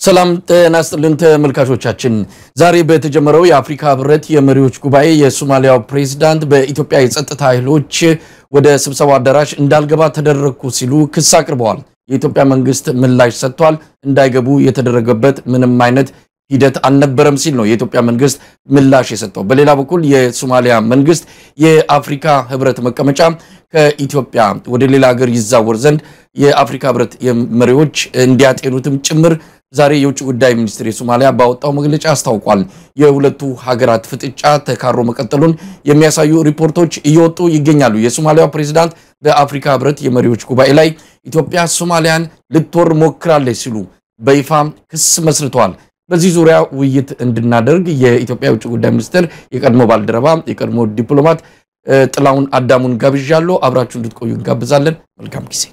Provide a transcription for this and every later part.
ሰላም ጤና ይስጥልን ተመልካቾቻችን። ዛሬ በተጀመረው የአፍሪካ ህብረት የመሪዎች ጉባኤ የሶማሊያው ፕሬዝዳንት በኢትዮጵያ የጸጥታ ኃይሎች ወደ ስብሰባው አዳራሽ እንዳልገባ ተደረግኩ ሲሉ ክስ አቅርበዋል። የኢትዮጵያ መንግስት ምላሽ ሰጥቷል። እንዳይገቡ የተደረገበት ምንም አይነት ሂደት አልነበረም ሲል ነው የኢትዮጵያ መንግስት ምላሽ የሰጠው። በሌላ በኩል የሶማሊያ መንግስት የአፍሪካ ህብረት መቀመጫ ከኢትዮጵያ ወደ ሌላ ሀገር ይዛወር ዘንድ የአፍሪካ ህብረት መሪዎች እንዲያጤኑትም ጭምር ዛሬ የውጭ ጉዳይ ሚኒስትር የሶማሊያ ባወጣው መግለጫ አስታውቋል። የሁለቱ ሀገራት ፍጥጫ ተካሮ መቀጠሉን የሚያሳዩ ሪፖርቶች እየወጡ ይገኛሉ። የሶማሊያው ፕሬዝዳንት በአፍሪካ ህብረት የመሪዎች ጉባኤ ላይ ኢትዮጵያ ሶማሊያን ልትወር ሞክራለች ሲሉ በይፋ ክስ መስርተዋል። በዚህ ዙሪያ ውይይት እንድናደርግ የኢትዮጵያ የውጭ ጉዳይ ሚኒስትር የቀድሞ ባልደረባ የቀድሞ ዲፕሎማት ጥላሁን አዳሙን ጋብዣለሁ። አብራችሁ እንድትቆዩ እንጋብዛለን። መልካም ጊዜ።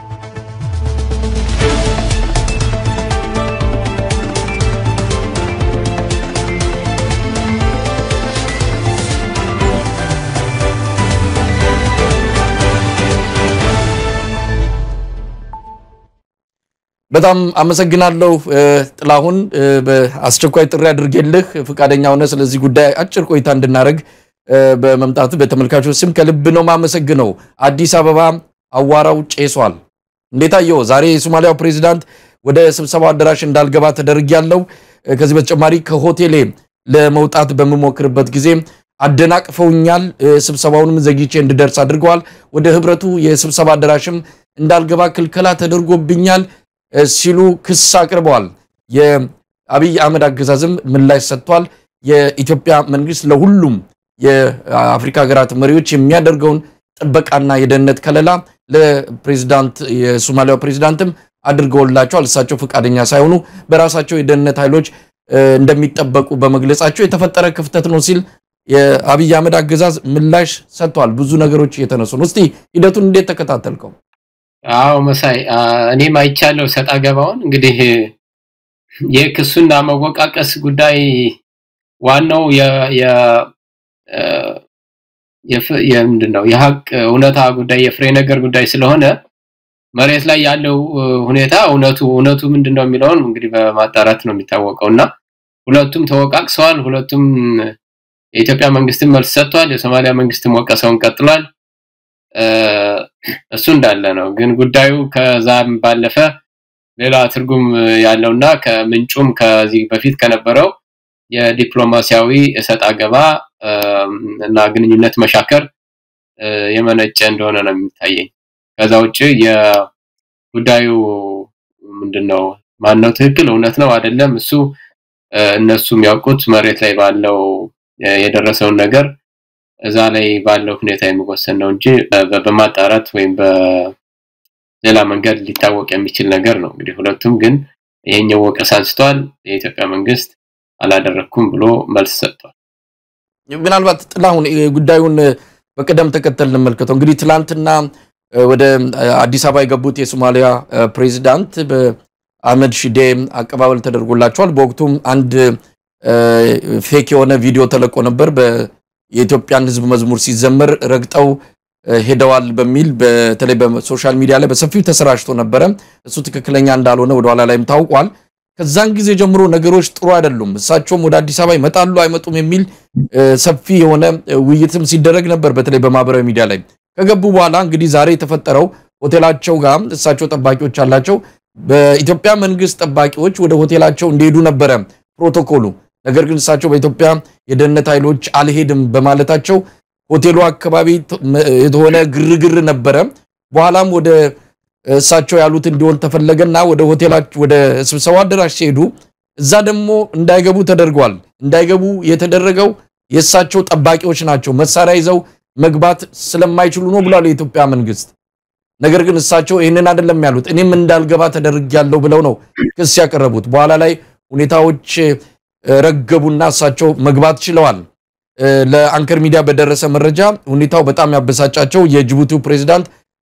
በጣም አመሰግናለሁ ጥላሁን። በአስቸኳይ ጥሪ አድርጌልህ ፈቃደኛ ሆነ ስለዚህ ጉዳይ አጭር ቆይታ እንድናደርግ በመምጣት በተመልካቾች ስም ከልብ ነው ማመሰግነው። አዲስ አበባ አዋራው ጬሷል። እንዴት አየው? ዛሬ የሶማሊያው ፕሬዚዳንት ወደ ስብሰባው አዳራሽ እንዳልገባ ተደርጊያለሁ። ከዚህ በተጨማሪ ከሆቴሌ ለመውጣት በምሞክርበት ጊዜ አደናቅፈውኛል። ስብሰባውንም ዘግይቼ እንድደርስ አድርገዋል። ወደ ህብረቱ የስብሰባ አዳራሽም እንዳልገባ ክልከላ ተደርጎብኛል ሲሉ ክስ አቅርበዋል። የአብይ አህመድ አገዛዝም ምላሽ ሰጥቷል። የኢትዮጵያ መንግስት ለሁሉም የአፍሪካ ሀገራት መሪዎች የሚያደርገውን ጥበቃና የደህንነት ከለላ ለፕሬዚዳንት የሶማሊያው ፕሬዚዳንትም አድርገውላቸዋል። እሳቸው ፈቃደኛ ሳይሆኑ በራሳቸው የደህንነት ኃይሎች እንደሚጠበቁ በመግለጻቸው የተፈጠረ ክፍተት ነው ሲል የአብይ አህመድ አገዛዝ ምላሽ ሰጥቷል። ብዙ ነገሮች እየተነሱ ነው። እስቲ ሂደቱን እንዴት ተከታተልከው? አዎ መሳይ፣ እኔም አይቻለሁ ሰጣ ገባውን። እንግዲህ የክሱና መወቃቀስ ጉዳይ ዋናው የምንድን ነው የሀቅ እውነታ ጉዳይ የፍሬ ነገር ጉዳይ ስለሆነ መሬት ላይ ያለው ሁኔታ እውነቱ እውነቱ ምንድን ነው የሚለውን እንግዲህ በማጣራት ነው የሚታወቀው እና ሁለቱም ተወቃቅሰዋል። ሁለቱም የኢትዮጵያ መንግስትም መልስ ሰጥቷል። የሶማሊያ መንግስትም ወቀሰውን ቀጥሏል። እሱ እንዳለ ነው። ግን ጉዳዩ ከዛም ባለፈ ሌላ ትርጉም ያለውና ከምንጩም ከዚህ በፊት ከነበረው የዲፕሎማሲያዊ እሰጥ አገባ እና ግንኙነት መሻከር የመነጨ እንደሆነ ነው የሚታየኝ። ከዛ ውጭ የጉዳዩ ምንድነው ማነው ትክክል እውነት ነው አይደለም፣ እሱ እነሱ የሚያውቁት መሬት ላይ ባለው የደረሰውን ነገር እዛ ላይ ባለው ሁኔታ የሚወሰን ነው እንጂ በማጣራት ወይም በሌላ መንገድ ሊታወቅ የሚችል ነገር ነው። እንግዲህ ሁለቱም ግን ይሄኛው ወቀሳ አንስተዋል። የኢትዮጵያ መንግስት አላደረኩም ብሎ መልስ ሰጥቷል። ምናልባት ጥላሁን ጉዳዩን በቅደም ተከተል እንመልከተው። እንግዲህ ትላንትና ወደ አዲስ አበባ የገቡት የሶማሊያ ፕሬዚዳንት በአህመድ ሺዴ አቀባበል ተደርጎላቸዋል። በወቅቱም አንድ ፌክ የሆነ ቪዲዮ ተለቆ ነበር የኢትዮጵያን ሕዝብ መዝሙር ሲዘመር ረግጠው ሄደዋል በሚል በተለይ በሶሻል ሚዲያ ላይ በሰፊው ተሰራጭቶ ነበረ። እሱ ትክክለኛ እንዳልሆነ ወደኋላ ላይም ታውቋል። ከዛን ጊዜ ጀምሮ ነገሮች ጥሩ አይደሉም፣ እሳቸውም ወደ አዲስ አበባ ይመጣሉ አይመጡም የሚል ሰፊ የሆነ ውይይትም ሲደረግ ነበር፣ በተለይ በማህበራዊ ሚዲያ ላይ ከገቡ በኋላ እንግዲህ ዛሬ የተፈጠረው ሆቴላቸው ጋር እሳቸው ጠባቂዎች አላቸው። በኢትዮጵያ መንግስት ጠባቂዎች ወደ ሆቴላቸው እንዲሄዱ ነበረ ፕሮቶኮሉ። ነገር ግን እሳቸው በኢትዮጵያ የደህንነት ኃይሎች አልሄድም በማለታቸው ሆቴሉ አካባቢ የሆነ ግርግር ነበረ። በኋላም ወደ እሳቸው ያሉት እንዲሆን ተፈለገና ወደ ሆቴላቸው ወደ ስብሰባ አዳራሽ ሲሄዱ እዛ ደግሞ እንዳይገቡ ተደርጓል። እንዳይገቡ የተደረገው የእሳቸው ጠባቂዎች ናቸው፣ መሳሪያ ይዘው መግባት ስለማይችሉ ነው ብሏል የኢትዮጵያ መንግስት። ነገር ግን እሳቸው ይህንን አይደለም ያሉት፣ እኔም እንዳልገባ ተደርጊያለሁ ብለው ነው ክስ ያቀረቡት። በኋላ ላይ ሁኔታዎች ረገቡና እሳቸው መግባት ችለዋል። ለአንከር ሚዲያ በደረሰ መረጃ ሁኔታው በጣም ያበሳጫቸው የጅቡቲው ፕሬዝዳንት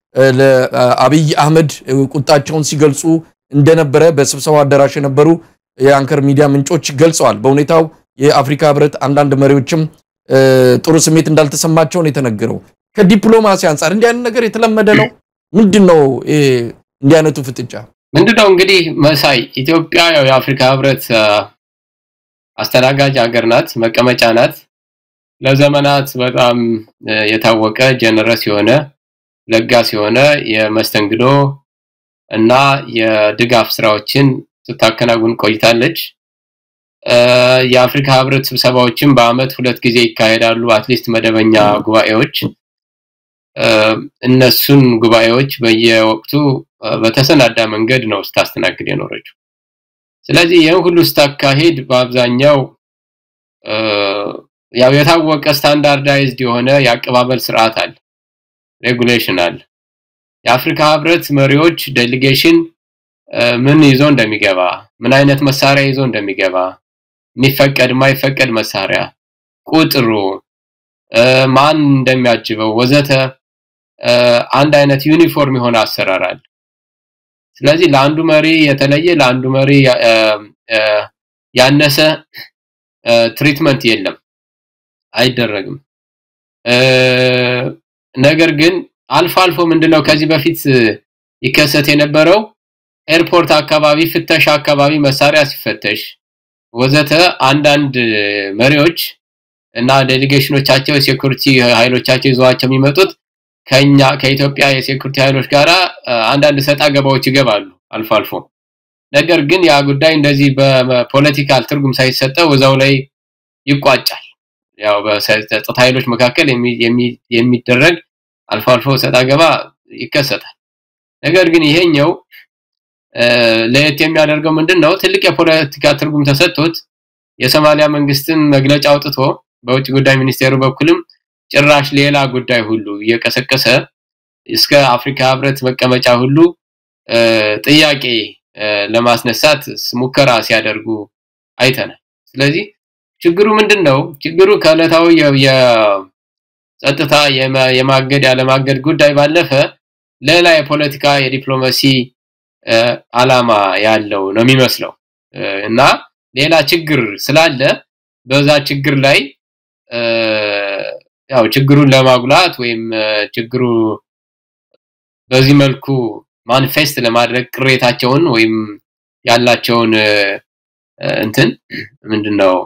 ለአብይ አህመድ ቁጣቸውን ሲገልጹ እንደነበረ በስብሰባው አዳራሽ የነበሩ የአንከር ሚዲያ ምንጮች ገልጸዋል። በሁኔታው የአፍሪካ ህብረት አንዳንድ መሪዎችም ጥሩ ስሜት እንዳልተሰማቸው ነው የተነገረው። ከዲፕሎማሲ አንጻር እንዲህ አይነት ነገር የተለመደ ነው። ምንድን ነው እንዲህ አይነቱ ፍጥጫ? ምንድነው እንግዲህ መሳይ ኢትዮጵያ ያው የአፍሪካ ህብረት አስተናጋጅ ሀገር ናት፣ መቀመጫ ናት። ለዘመናት በጣም የታወቀ ጀነረስ የሆነ ለጋስ የሆነ የመስተንግዶ እና የድጋፍ ስራዎችን ስታከናውን ቆይታለች። የአፍሪካ ህብረት ስብሰባዎችን በአመት ሁለት ጊዜ ይካሄዳሉ፣ አትሊስት መደበኛ ጉባኤዎች። እነሱን ጉባኤዎች በየወቅቱ በተሰናዳ መንገድ ነው ስታስተናግድ የኖረችው። ስለዚህ ይህን ሁሉ ስታካሄድ በአብዛኛው ያው የታወቀ ስታንዳርዳይዝድ የሆነ የአቀባበል ስርዓት አለ፣ ሬጉሌሽን አለ። የአፍሪካ ህብረት መሪዎች ዴሊጌሽን ምን ይዞ እንደሚገባ፣ ምን አይነት መሳሪያ ይዞ እንደሚገባ፣ የሚፈቀድ የማይፈቀድ መሳሪያ ቁጥሩ፣ ማን እንደሚያጅበው ወዘተ አንድ አይነት ዩኒፎርም የሆነ አሰራር አለ። ስለዚህ ለአንዱ መሪ የተለየ ለአንዱ መሪ ያነሰ ትሪትመንት የለም፣ አይደረግም። ነገር ግን አልፎ አልፎ ምንድነው ከዚህ በፊት ይከሰት የነበረው ኤርፖርት አካባቢ ፍተሻ አካባቢ መሳሪያ ሲፈተሽ ወዘተ አንዳንድ መሪዎች እና ዴሊጌሽኖቻቸው የሴኩሪቲ ኃይሎቻቸው ይዘዋቸው የሚመጡት ከኛ ከኢትዮጵያ የሴኩሪቲ ኃይሎች ጋራ አንዳንድ ሰጣ ገባዎች ይገባሉ አልፎ አልፎ። ነገር ግን ያ ጉዳይ እንደዚህ በፖለቲካል ትርጉም ሳይሰጠው እዛው ላይ ይቋጫል። ያው በጸጥታ ኃይሎች መካከል የሚደረግ አልፎ አልፎ ሰጣ ገባ ይከሰታል። ነገር ግን ይሄኛው ለየት የሚያደርገው ምንድነው? ትልቅ የፖለቲካ ትርጉም ተሰጥቶት የሶማሊያ መንግስትን መግለጫ አውጥቶ በውጭ ጉዳይ ሚኒስቴሩ በኩልም ጭራሽ ሌላ ጉዳይ ሁሉ እየቀሰቀሰ እስከ አፍሪካ ህብረት መቀመጫ ሁሉ ጥያቄ ለማስነሳት ሙከራ ሲያደርጉ አይተናል። ስለዚህ ችግሩ ምንድነው? ችግሩ ከዕለታዊ የጸጥታ የማገድ ያለማገድ ጉዳይ ባለፈ ሌላ የፖለቲካ የዲፕሎማሲ አላማ ያለው ነው የሚመስለው እና ሌላ ችግር ስላለ በዛ ችግር ላይ ያው ችግሩን ለማጉላት ወይም ችግሩ በዚህ መልኩ ማኒፌስት ለማድረግ ቅሬታቸውን ወይም ያላቸውን እንትን ምንድነው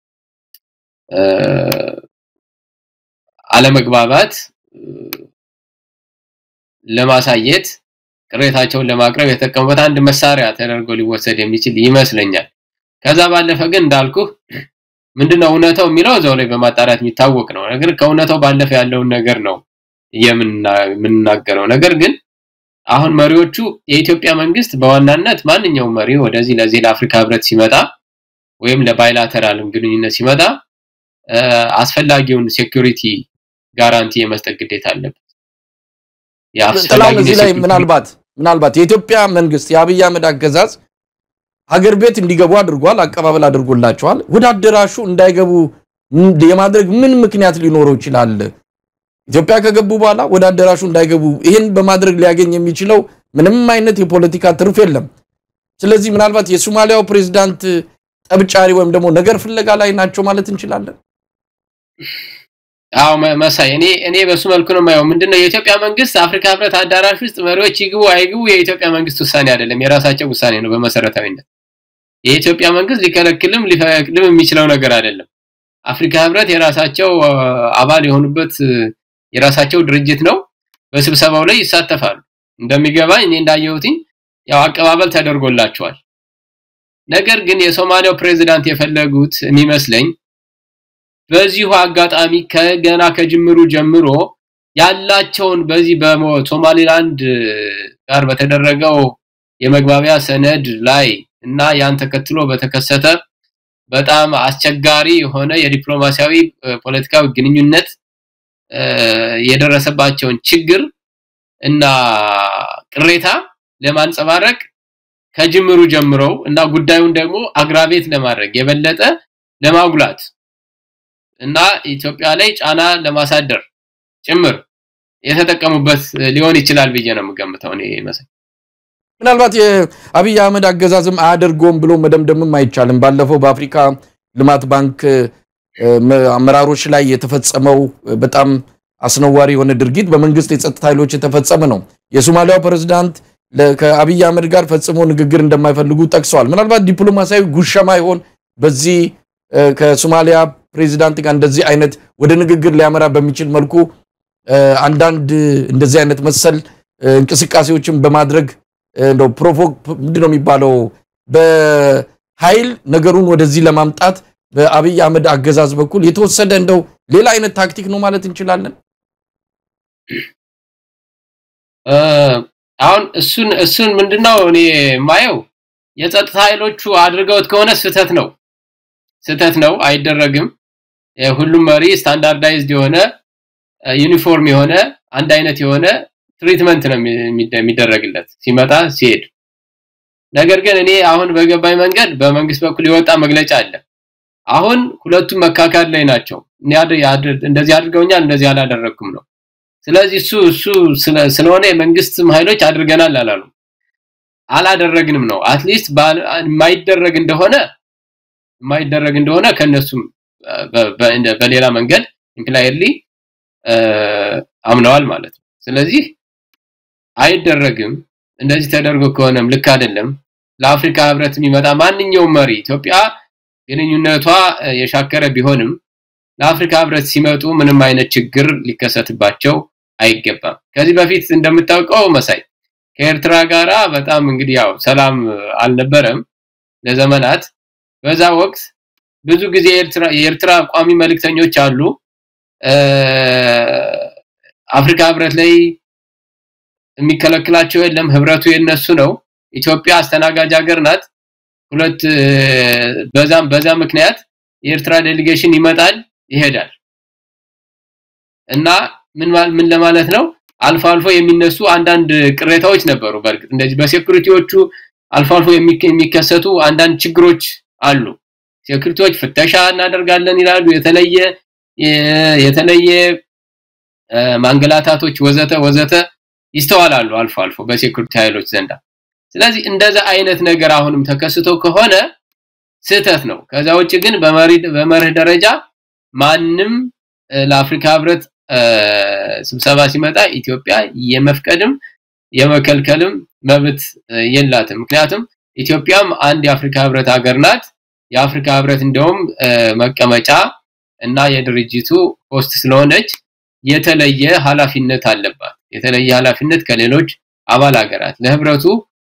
አለመግባባት ለማሳየት ቅሬታቸውን ለማቅረብ የተጠቀሙበት አንድ መሳሪያ ተደርጎ ሊወሰድ የሚችል ይመስለኛል። ከዛ ባለፈ ግን እንዳልኩ ምንድነው እውነታው የሚለው እዛው ላይ በማጣራት የሚታወቅ ነው። ነገር ከእውነታው ባለፈ ያለውን ነገር ነው የምንናገረው። ነገር ግን አሁን መሪዎቹ የኢትዮጵያ መንግስት በዋናነት ማንኛውም መሪ ወደዚህ ለዚህ ለአፍሪካ ህብረት ሲመጣ ወይም ለባይላተራል ግንኙነት ሲመጣ አስፈላጊውን ሴኩሪቲ ጋራንቲ የመስጠት ግዴታ አለበት። ጥላሁን እዚህ ላይ ምናልባት ምናልባት የኢትዮጵያ መንግስት የአብይ አህመድ አገዛዝ ሀገር ቤት እንዲገቡ አድርጓል፣ አቀባበል አድርጎላቸዋል። ወደ አዳራሹ እንዳይገቡ የማድረግ ምን ምክንያት ሊኖረው ይችላል? ኢትዮጵያ ከገቡ በኋላ ወደ አዳራሹ እንዳይገቡ ይህን በማድረግ ሊያገኝ የሚችለው ምንም አይነት የፖለቲካ ትርፍ የለም። ስለዚህ ምናልባት የሶማሊያው ፕሬዝዳንት ጠብጫሪ ወይም ደግሞ ነገር ፍለጋ ላይ ናቸው ማለት እንችላለን። አዎ መሳይ፣ እኔ እኔ በሱ መልኩ ነው የማየው። ምንድነው የኢትዮጵያ መንግስት አፍሪካ ህብረት አዳራሽ ውስጥ መሪዎች ይግቡ አይግቡ የኢትዮጵያ መንግስት ውሳኔ አይደለም፣ የራሳቸው ውሳኔ ነው በመሰረታዊነት። የኢትዮጵያ መንግስት ሊከለክልም ሊፈቅድም የሚችለው ነገር አይደለም። አፍሪካ ህብረት የራሳቸው አባል የሆኑበት የራሳቸው ድርጅት ነው። በስብሰባው ላይ ይሳተፋሉ። እንደሚገባኝ እኔ እንዳየሁትኝ ያው አቀባበል ተደርጎላቸዋል። ነገር ግን የሶማሊያው ፕሬዝዳንት የፈለጉት የሚመስለኝ በዚሁ አጋጣሚ ከገና ከጅምሩ ጀምሮ ያላቸውን በዚህ በሶማሊላንድ ጋር በተደረገው የመግባቢያ ሰነድ ላይ እና ያን ተከትሎ በተከሰተ በጣም አስቸጋሪ የሆነ የዲፕሎማሲያዊ ፖለቲካዊ ግንኙነት የደረሰባቸውን ችግር እና ቅሬታ ለማንጸባረቅ ከጅምሩ ጀምረው እና ጉዳዩን ደግሞ አግራቤት ለማድረግ የበለጠ ለማጉላት እና ኢትዮጵያ ላይ ጫና ለማሳደር ጭምር የተጠቀሙበት ሊሆን ይችላል ብዬ ነው የምገምተው እኔ መሰለኝ። ምናልባት የአብይ አህመድ አገዛዝም አያደርገውም ብሎ መደምደምም አይቻልም። ባለፈው በአፍሪካ ልማት ባንክ አመራሮች ላይ የተፈጸመው በጣም አስነዋሪ የሆነ ድርጊት በመንግስት የጸጥታ ኃይሎች የተፈጸመ ነው። የሶማሊያው ፕሬዝዳንት ከአብይ አህመድ ጋር ፈጽሞ ንግግር እንደማይፈልጉ ጠቅሰዋል። ምናልባት ዲፕሎማሲያዊ ጉሸማ ይሆን በዚህ ከሶማሊያ ፕሬዚዳንት ጋር እንደዚህ አይነት ወደ ንግግር ሊያመራ በሚችል መልኩ አንዳንድ እንደዚህ አይነት መሰል እንቅስቃሴዎችን በማድረግ እንደው ፕሮቮክ ምንድን ነው የሚባለው በኃይል ነገሩን ወደዚህ ለማምጣት በአብይ አህመድ አገዛዝ በኩል የተወሰደ እንደው ሌላ አይነት ታክቲክ ነው ማለት እንችላለን። አሁን እሱን እሱን ምንድነው እኔ የማየው የጸጥታ ኃይሎቹ አድርገውት ከሆነ ስህተት ነው ስህተት ነው፣ አይደረግም። ሁሉም መሪ ስታንዳርዳይዝድ የሆነ ዩኒፎርም የሆነ አንድ አይነት የሆነ ትሪትመንት ነው የሚደረግለት ሲመጣ ሲሄድ። ነገር ግን እኔ አሁን በገባኝ መንገድ በመንግስት በኩል የወጣ መግለጫ አለ። አሁን ሁለቱም መካካድ ላይ ናቸው። እንደዚህ አድርገውኛል፣ እንደዚህ አላደረግኩም ነው። ስለዚህ እሱ እሱ ስለሆነ የመንግስትም ኃይሎች አድርገናል አላሉ አላደረግንም ነው። አትሊስት የማይደረግ እንደሆነ የማይደረግ እንደሆነ ከነሱም በሌላ መንገድ ኢምፕላይድሊ አምነዋል ማለት ነው። ስለዚህ አይደረግም እንደዚህ ተደርጎ ከሆነም ልክ አይደለም። ለአፍሪካ ህብረት የሚመጣ ማንኛውም መሪ ኢትዮጵያ ግንኙነቷ የሻከረ ቢሆንም ለአፍሪካ ህብረት ሲመጡ ምንም አይነት ችግር ሊከሰትባቸው አይገባም። ከዚህ በፊት እንደምታውቀው መሳይ ከኤርትራ ጋራ በጣም እንግዲህ ያው ሰላም አልነበረም ለዘመናት። በዛ ወቅት ብዙ ጊዜ የኤርትራ ቋሚ መልእክተኞች አሉ አፍሪካ ህብረት ላይ የሚከለክላቸው የለም። ህብረቱ የነሱ ነው። ኢትዮጵያ አስተናጋጅ ሀገር ናት። ሁለት በዛም በዛ ምክንያት የኤርትራ ዴሊጌሽን ይመጣል ይሄዳል እና ምን ምን ለማለት ነው አልፎ አልፎ የሚነሱ አንዳንድ ቅሬታዎች ነበሩ። በእርግጥ እንደዚህ በሴኩሪቲዎቹ አልፎ አልፎ የሚከሰቱ አንዳንድ ችግሮች አሉ። ሴኩሪቲዎች ፍተሻ እናደርጋለን ይላሉ። የተለየ የተለየ ማንገላታቶች ወዘተ ወዘተ ይስተዋላሉ አልፎ አልፎ በሴኩሪቲ ኃይሎች ዘንዳ። ስለዚህ እንደዛ አይነት ነገር አሁንም ተከስቶ ከሆነ ስህተት ነው። ከዛ ውጭ ግን በመርህ ደረጃ ማንም ለአፍሪካ ህብረት ስብሰባ ሲመጣ ኢትዮጵያ የመፍቀድም የመከልከልም መብት የላትም። ምክንያቱም ኢትዮጵያም አንድ የአፍሪካ ህብረት ሀገር ናት። የአፍሪካ ህብረት እንደውም መቀመጫ እና የድርጅቱ ሆስት ስለሆነች የተለየ ኃላፊነት አለባት። የተለየ ኃላፊነት ከሌሎች አባል ሀገራት ለህብረቱ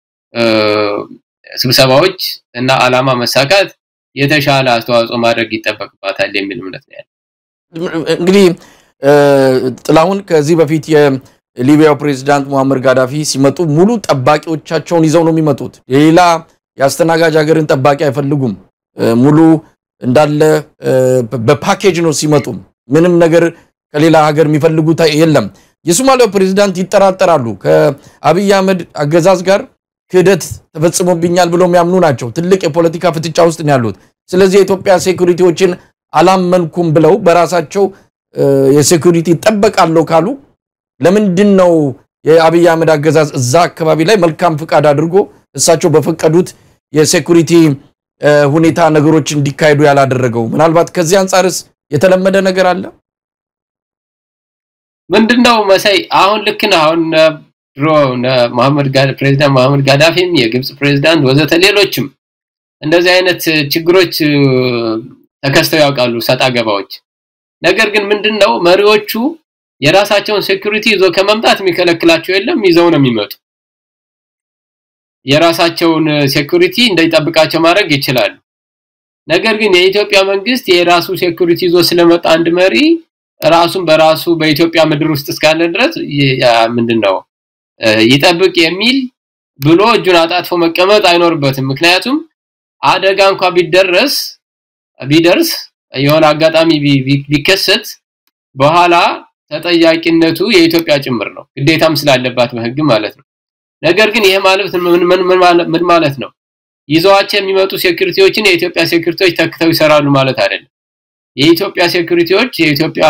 ስብሰባዎች እና አላማ መሳካት የተሻለ አስተዋጽኦ ማድረግ ይጠበቅባታል የሚል እምነት ነው ያለ። እንግዲህ ጥላሁን ከዚህ በፊት የሊቢያው ፕሬዚዳንት ሙአመር ጋዳፊ ሲመጡ ሙሉ ጠባቂዎቻቸውን ይዘው ነው የሚመጡት። የሌላ የአስተናጋጅ ሀገርን ጠባቂ አይፈልጉም። ሙሉ እንዳለ በፓኬጅ ነው ሲመጡም ምንም ነገር ከሌላ ሀገር የሚፈልጉት የለም። የሶማሊያው ፕሬዚዳንት ይጠራጠራሉ። ከአብይ አህመድ አገዛዝ ጋር ክህደት ተፈጽሞብኛል ብለው የሚያምኑ ናቸው። ትልቅ የፖለቲካ ፍጥጫ ውስጥ ነው ያሉት። ስለዚህ የኢትዮጵያ ሴኩሪቲዎችን አላመንኩም ብለው በራሳቸው የሴኩሪቲ ጠበቃለሁ ካሉ ለምንድን ነው የአብይ አህመድ አገዛዝ እዛ አካባቢ ላይ መልካም ፍቃድ አድርጎ እሳቸው በፈቀዱት የሴኩሪቲ ሁኔታ ነገሮች እንዲካሄዱ ያላደረገው? ምናልባት ከዚህ አንጻርስ የተለመደ ነገር አለ? ምንድነው መሳይ አሁን ልክ ነው። አሁን ድሮ መሐመድ ፕሬዚዳንት መሐመድ ጋዳፊም የግብጽ ፕሬዚዳንት ወዘተ ሌሎችም እንደዚህ አይነት ችግሮች ተከስተው ያውቃሉ፣ ሰጣ ገባዎች። ነገር ግን ምንድነው መሪዎቹ የራሳቸውን ሴኩሪቲ ይዞ ከመምጣት የሚከለክላቸው የለም፣ ይዘው ነው የሚመጡ። የራሳቸውን ሴኩሪቲ እንዳይጠብቃቸው ማድረግ ይችላሉ። ነገር ግን የኢትዮጵያ መንግስት የራሱ ሴኩሪቲ ይዞ ስለመጣ አንድ መሪ ራሱን በራሱ በኢትዮጵያ ምድር ውስጥ እስካለ ድረስ ምንድነው ይጠብቅ የሚል ብሎ እጁን አጣጥፎ መቀመጥ አይኖርበትም። ምክንያቱም አደጋ እንኳ ቢደረስ ቢደርስ የሆነ አጋጣሚ ቢከሰት በኋላ ተጠያቂነቱ የኢትዮጵያ ጭምር ነው፣ ግዴታም ስላለባት በህግ ማለት ነው። ነገር ግን ይሄ ማለት ምን ማለት ነው? ይዘዋቸው የሚመጡ ሴኩሪቲዎችን የኢትዮጵያ ሴኩሪቲዎች ተክተው ይሰራሉ ማለት አይደለም። የኢትዮጵያ ሴኩሪቲዎች የኢትዮጵያ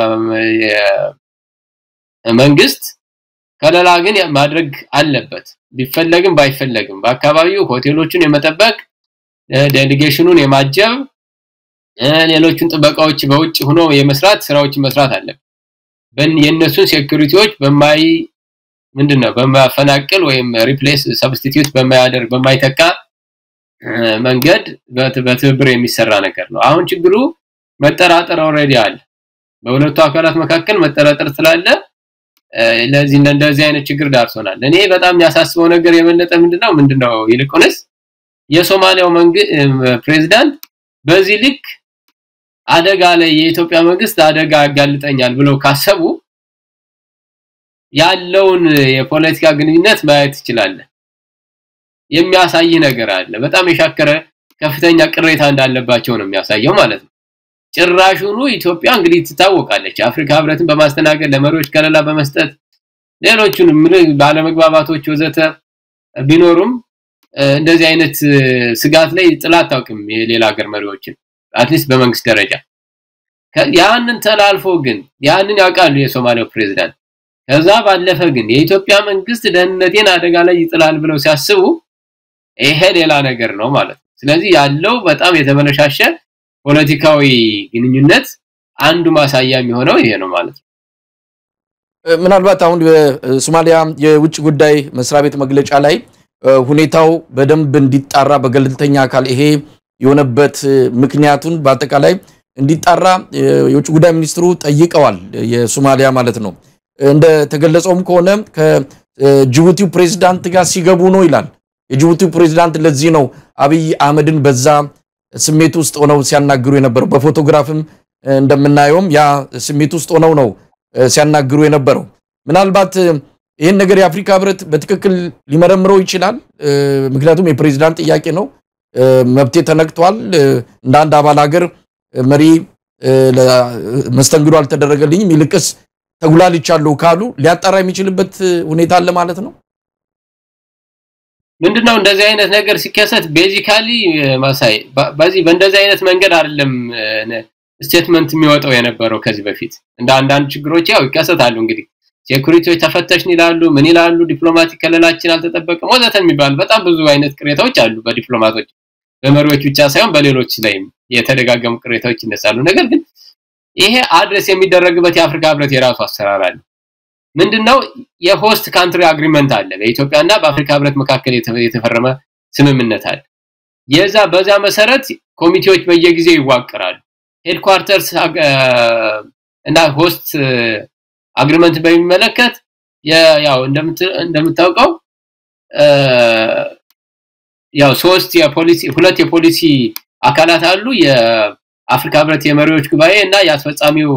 መንግስት ከለላ ግን ማድረግ አለበት። ቢፈለግም ባይፈለግም በአካባቢው ሆቴሎቹን የመጠበቅ ዴሊጌሽኑን የማጀብ ሌሎቹን ጥበቃዎች በውጭ ሆኖ የመስራት ስራዎችን መስራት አለበት። የእነሱን ሴኩሪቲዎች በማይ ምንድነው በማፈናቅል ወይም ሪፕሌስ ሰብስቲቲዩት በማያደርግ በማይተካ መንገድ በትብብር የሚሰራ ነገር ነው። አሁን ችግሩ መጠራጠር ኦልሬዲ አለ። በሁለቱ አካላት መካከል መጠራጠር ስላለ ለዚህ እንደዚህ አይነት ችግር ዳርሶናል። እኔ በጣም የሚያሳስበው ነገር የበለጠ ምንድነው ምንድነው ይልቁንስ የሶማሊያው ፕሬዝዳንት በዚህ ልክ አደጋ ላይ የኢትዮጵያ መንግስት አደጋ ያጋልጠኛል ብለው ካሰቡ ያለውን የፖለቲካ ግንኙነት ማየት ትችላለህ። የሚያሳይ ነገር አለ። በጣም የሻከረ ከፍተኛ ቅሬታ እንዳለባቸው ነው የሚያሳየው ማለት ነው። ጭራሹኑ ኢትዮጵያ እንግዲህ ትታወቃለች። አፍሪካ ህብረትን በማስተናገድ ለመሪዎች ከለላ በመስጠት ሌሎቹንም ባለመግባባቶች ወዘተ ቢኖሩም እንደዚህ አይነት ስጋት ላይ ጥላ አታውቅም የሌላ ሀገር መሪዎችን አትሊስት በመንግስት ደረጃ ያንን ተላልፎ ግን ያንን ያውቃሉ የሶማሊያው ፕሬዝዳንት ከዛ ባለፈ ግን የኢትዮጵያ መንግስት ደህንነቴን አደጋ ላይ ይጥላል ብለው ሲያስቡ ይሄ ሌላ ነገር ነው ማለት ነው። ስለዚህ ያለው በጣም የተበለሻሸ ፖለቲካዊ ግንኙነት አንዱ ማሳያ የሚሆነው ይሄ ነው ማለት ነው። ምናልባት አሁን በሶማሊያ የውጭ ጉዳይ መስሪያ ቤት መግለጫ ላይ ሁኔታው በደንብ እንዲጣራ በገለልተኛ አካል ይሄ የሆነበት ምክንያቱን በአጠቃላይ እንዲጣራ የውጭ ጉዳይ ሚኒስትሩ ጠይቀዋል። የሶማሊያ ማለት ነው። እንደተገለጸውም ከሆነ ከጅቡቲው ፕሬዝዳንት ጋር ሲገቡ ነው ይላል። የጅቡቲው ፕሬዝዳንት ለዚህ ነው አብይ አህመድን በዛ ስሜት ውስጥ ሆነው ሲያናግሩ የነበረው። በፎቶግራፍም እንደምናየውም ያ ስሜት ውስጥ ሆነው ነው ሲያናግሩ የነበረው። ምናልባት ይህን ነገር የአፍሪካ ህብረት በትክክል ሊመረምረው ይችላል። ምክንያቱም የፕሬዝዳንት ጥያቄ ነው። መብቴ ተነክቷል፣ እንደ አንድ አባል ሀገር መሪ መስተንግዶ አልተደረገልኝም፣ ይልቅስ ተጉላልቻለሁ ካሉ ሊያጣራ የሚችልበት ሁኔታ አለ ማለት ነው። ምንድነው እንደዚህ አይነት ነገር ሲከሰት ቤዚካሊ ማሳይ በዚህ በእንደዚህ አይነት መንገድ አይደለም ስቴትመንት የሚወጣው የነበረው ከዚህ በፊት እንደ አንዳንድ ችግሮች ያው ይከሰታሉ እንግዲህ ሴኩሪቲዎች ተፈተሽን ይላሉ ምን ይላሉ ዲፕሎማቲክ ከለላችን አልተጠበቀም ወዘተ የሚባሉ በጣም ብዙ አይነት ቅሬታዎች አሉ በዲፕሎማቶች በመሪዎች ብቻ ሳይሆን በሌሎች ላይም የተደጋገሙ ቅሬታዎች ይነሳሉ ነገር ግን ይሄ አድረስ የሚደረግበት የአፍሪካ ህብረት የራሱ አሰራር አለ ምንድነው የሆስት ካንትሪ አግሪመንት አለ በኢትዮጵያና በአፍሪካ ህብረት መካከል የተፈረመ ስምምነት አለ የዛ በዛ መሰረት ኮሚቴዎች በየጊዜው ይዋቀራሉ ሄድኳርተርስ እና ሆስት አግሪመንት በሚመለከት ያው እንደምታውቀው ያው ሶስት የፖሊሲ ሁለት የፖሊሲ አካላት አሉ የአፍሪካ ህብረት የመሪዎች ጉባኤ እና የአስፈጻሚው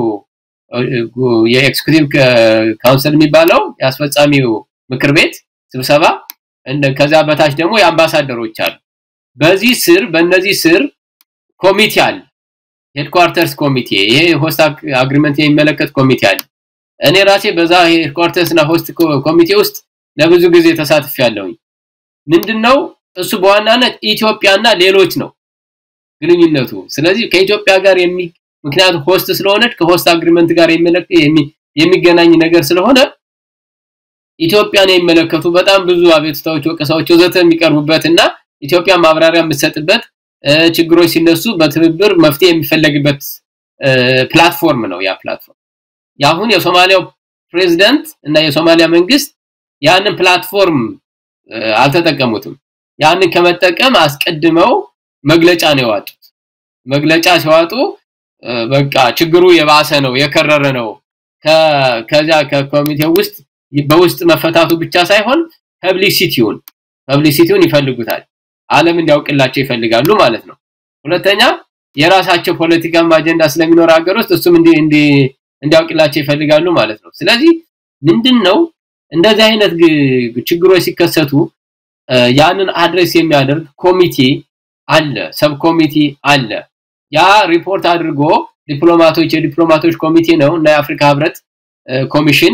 የኤክስኪዩቲቭ ካውንስል የሚባለው የአስፈጻሚው ምክር ቤት ስብሰባ ከዛ በታች ደግሞ የአምባሳደሮች አሉ በዚህ ስር በእነዚህ ስር ኮሚቴ አለ ሄድኳርተርስ ኮሚቴ ይሄ ሆስት አግሪመንት የሚመለከት ኮሚቴ አለ እኔ ራሴ በዛ ሄድኳርተርስ እና ሆስት ኮሚቴ ውስጥ ለብዙ ጊዜ ተሳትፍ ያለውኝ ምንድነው እሱ በዋናነት ኢትዮጵያና ሌሎች ነው ግንኙነቱ ስለዚህ ከኢትዮጵያ ጋር የሚ ምክንያቱም ሆስት ስለሆነች ከሆስት አግሪመንት ጋር የሚገናኝ ነገር ስለሆነ ኢትዮጵያን የሚመለከቱ በጣም ብዙ አቤቱታዎች፣ ወቀሳዎች ወዘተ የሚቀርቡበትና ኢትዮጵያ ማብራሪያ የምትሰጥበት ችግሮች ሲነሱ በትብብር መፍትሄ የሚፈለግበት ፕላትፎርም ነው ያ ፕላትፎርም። ያሁን የሶማሊያው ፕሬዝዳንት እና የሶማሊያ መንግስት ያንን ፕላትፎርም አልተጠቀሙትም። ያንን ከመጠቀም አስቀድመው መግለጫ ነው ያወጡት። መግለጫ ሲዋጡ በቃ ችግሩ የባሰ ነው የከረረ ነው ከዚያ ከኮሚቴው ውስጥ በውስጥ መፈታቱ ብቻ ሳይሆን ፐብሊሲቲውን ፐብሊሲቲውን ይፈልጉታል ዓለም እንዲያውቅላቸው ይፈልጋሉ ማለት ነው ሁለተኛ የራሳቸው ፖለቲካም አጀንዳ ስለሚኖር ሀገር ውስጥ እሱም እንዲ እንዲ እንዲያውቅላቸው ይፈልጋሉ ማለት ነው ስለዚህ ምንድነው እንደዚህ አይነት ችግሮች ሲከሰቱ ያንን አድሬስ የሚያደርግ ኮሚቴ አለ ሰብ ኮሚቴ አለ ያ ሪፖርት አድርጎ ዲፕሎማቶች የዲፕሎማቶች ኮሚቴ ነው እና የአፍሪካ ህብረት ኮሚሽን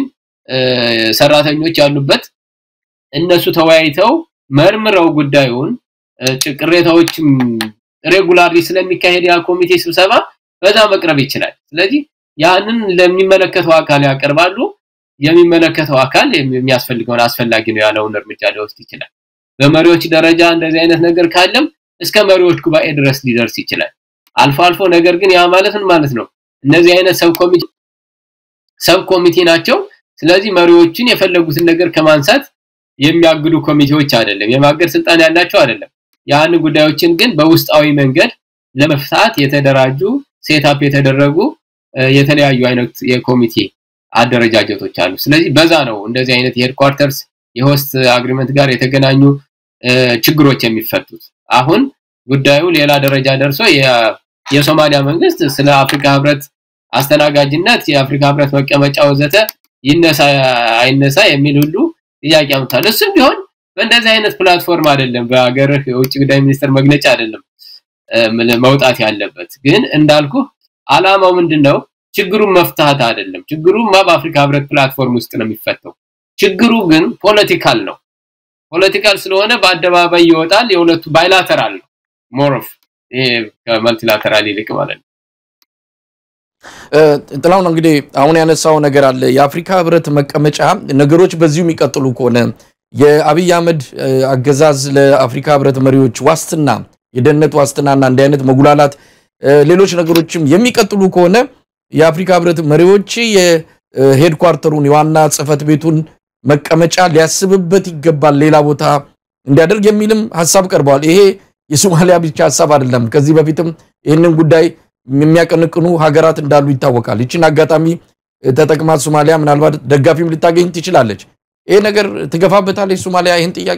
ሰራተኞች ያሉበት እነሱ ተወያይተው መርምረው ጉዳዩን ቅሬታዎችም ሬጉላርሊ ስለሚካሄድ ያ ኮሚቴ ስብሰባ በዛ መቅረብ ይችላል ስለዚህ ያንን ለሚመለከተው አካል ያቀርባሉ የሚመለከተው አካል የሚያስፈልገውን አስፈላጊ ነው ያለውን እርምጃ ሊወስድ ይችላል በመሪዎች ደረጃ እንደዚህ አይነት ነገር ካለም እስከ መሪዎች ጉባኤ ድረስ ሊደርስ ይችላል አልፎ አልፎ ነገር ግን ያ ማለት ምን ማለት ነው እነዚህ አይነት ሰብ ኮሚቴ ሰብ ኮሚቴ ናቸው ስለዚህ መሪዎችን የፈለጉትን ነገር ከማንሳት የሚያግዱ ኮሚቴዎች አይደለም፣ የማገድ ስልጣን ያላቸው አይደለም። ያን ጉዳዮችን ግን በውስጣዊ መንገድ ለመፍታት የተደራጁ ሴታፕ የተደረጉ የተለያዩ አይነት የኮሚቴ አደረጃጀቶች አሉ። ስለዚህ በዛ ነው እንደዚህ አይነት የሄድኳርተርስ የሆስት አግሪመንት ጋር የተገናኙ ችግሮች የሚፈቱት። አሁን ጉዳዩ ሌላ ደረጃ ደርሶ የሶማሊያ መንግስት ስለ አፍሪካ ህብረት አስተናጋጅነት የአፍሪካ ህብረት መቀመጫ ወዘተ ይነሳ አይነሳ የሚል ሁሉ ጥያቄ አምጥቷል። እሱም ቢሆን በእንደዚህ አይነት ፕላትፎርም አይደለም፣ በሀገርህ የውጭ ጉዳይ ሚኒስትር መግለጫ አይደለም መውጣት ያለበት። ግን እንዳልኩ አላማው ምንድነው? ችግሩን መፍታት አይደለም። ችግሩማ በአፍሪካ ህብረት ፕላትፎርም ውስጥ ነው የሚፈተው። ችግሩ ግን ፖለቲካል ነው። ፖለቲካል ስለሆነ በአደባባይ ይወጣል። የሁለቱ ባይላተራል ነው ሞሮፍ ይሄ ከመልቲላተራል ይልቅ ማለት ነው። ጥላሁን እንግዲህ አሁን ያነሳው ነገር አለ። የአፍሪካ ህብረት መቀመጫ ነገሮች በዚሁ የሚቀጥሉ ከሆነ የአብይ አህመድ አገዛዝ ለአፍሪካ ህብረት መሪዎች ዋስትና የደህንነት ዋስትናና እንዲህ አይነት መጉላላት ሌሎች ነገሮችም የሚቀጥሉ ከሆነ የአፍሪካ ህብረት መሪዎች የሄድኳርተሩን የዋና ጽህፈት ቤቱን መቀመጫ ሊያስብበት ይገባል፣ ሌላ ቦታ እንዲያደርግ የሚልም ሀሳብ ቀርበዋል። ይሄ የሶማሊያ ብቻ ሀሳብ አይደለም። ከዚህ በፊትም ይህንን ጉዳይ የሚያቀነቅኑ ሀገራት እንዳሉ ይታወቃል። ይችን አጋጣሚ ተጠቅማ ሶማሊያ ምናልባት ደጋፊም ልታገኝ ትችላለች። ይሄ ነገር ትገፋበታለች ሶማሊያ ይህን ጥያቄ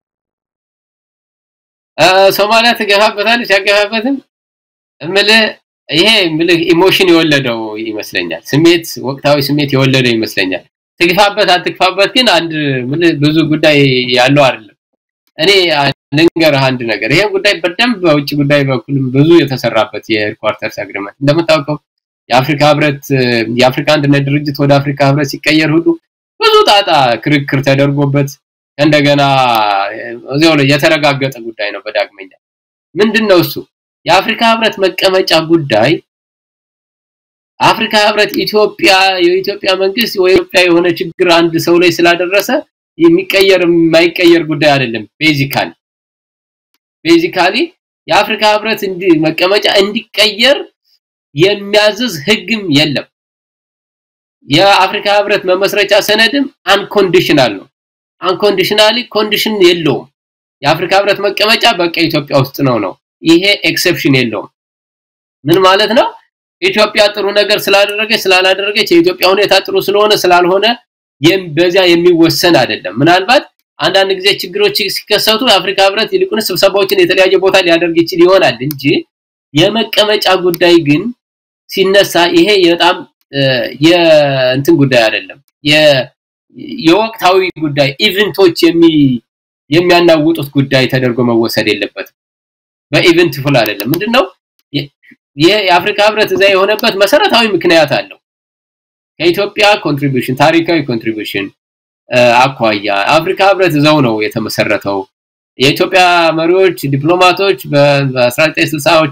ሶማሊያ ትገፋበታለች። ያገፋበትም እምልህ ይሄ እምልህ ኢሞሽን የወለደው ይመስለኛል። ስሜት ወቅታዊ ስሜት የወለደው ይመስለኛል። ትግፋበት አትግፋበት ግን አንድ እምልህ ብዙ ጉዳይ ያለው አይደለም። እኔ ልንገርህ አንድ ነገር ይሄ ጉዳይ በደንብ በውጭ ጉዳይ በኩልም ብዙ የተሰራበት የሄድኳርተርስ አግሪመንት እንደምታውቀው የአፍሪካ ህብረት የአፍሪካ አንድነት ድርጅት ወደ አፍሪካ ህብረት ሲቀየር ሁሉ ብዙ ጣጣ ክርክር ተደርጎበት እንደገና እዚያው ላይ የተረጋገጠ ጉዳይ ነው። በዳግመኛ ምንድነው እሱ የአፍሪካ ህብረት መቀመጫ ጉዳይ አፍሪካ ህብረት ኢትዮጵያ የኢትዮጵያ መንግስት ወይ ኢትዮጵያ የሆነ ችግር አንድ ሰው ላይ ስላደረሰ የሚቀየር የማይቀየር ጉዳይ አይደለም። ቤዚካሊ ቤዚካሊ የአፍሪካ ህብረት እንዲ መቀመጫ እንዲቀየር የሚያዝዝ ህግም የለም። የአፍሪካ ህብረት መመስረቻ ሰነድም አንኮንዲሽናል ነው። አንኮንዲሽናሊ ኮንዲሽን የለውም። የአፍሪካ ህብረት መቀመጫ በቃ ኢትዮጵያ ውስጥ ነው ነው። ይሄ ኤክሰፕሽን የለውም። ምን ማለት ነው? ኢትዮጵያ ጥሩ ነገር ስላደረገች ስላላደረገች የኢትዮጵያ ሁኔታ ጥሩ ስለሆነ ስላልሆነ በዚያ የሚወሰን አይደለም። ምናልባት አንዳንድ ጊዜ ችግሮች ሲከሰቱ የአፍሪካ ህብረት ይልቁንስ ስብሰባዎችን የተለያየ ቦታ ሊያደርግ ይችል ይሆናል እንጂ የመቀመጫ ጉዳይ ግን ሲነሳ ይሄ በጣም የእንትን ጉዳይ አይደለም። የወቅታዊ ጉዳይ ኢቨንቶች የሚ የሚያናውጡት ጉዳይ ተደርጎ መወሰድ የለበትም። በኢቨንት ፉል አይደለም። ምንድነው ይሄ የአፍሪካ ህብረት እዛ የሆነበት መሰረታዊ ምክንያት አለው። ከኢትዮጵያ ኮንትሪቢዩሽን ታሪካዊ ኮንትሪቢዩሽን አኳያ አፍሪካ ህብረት እዛው ነው የተመሰረተው። የኢትዮጵያ መሪዎች ዲፕሎማቶች በ1960ዎቹ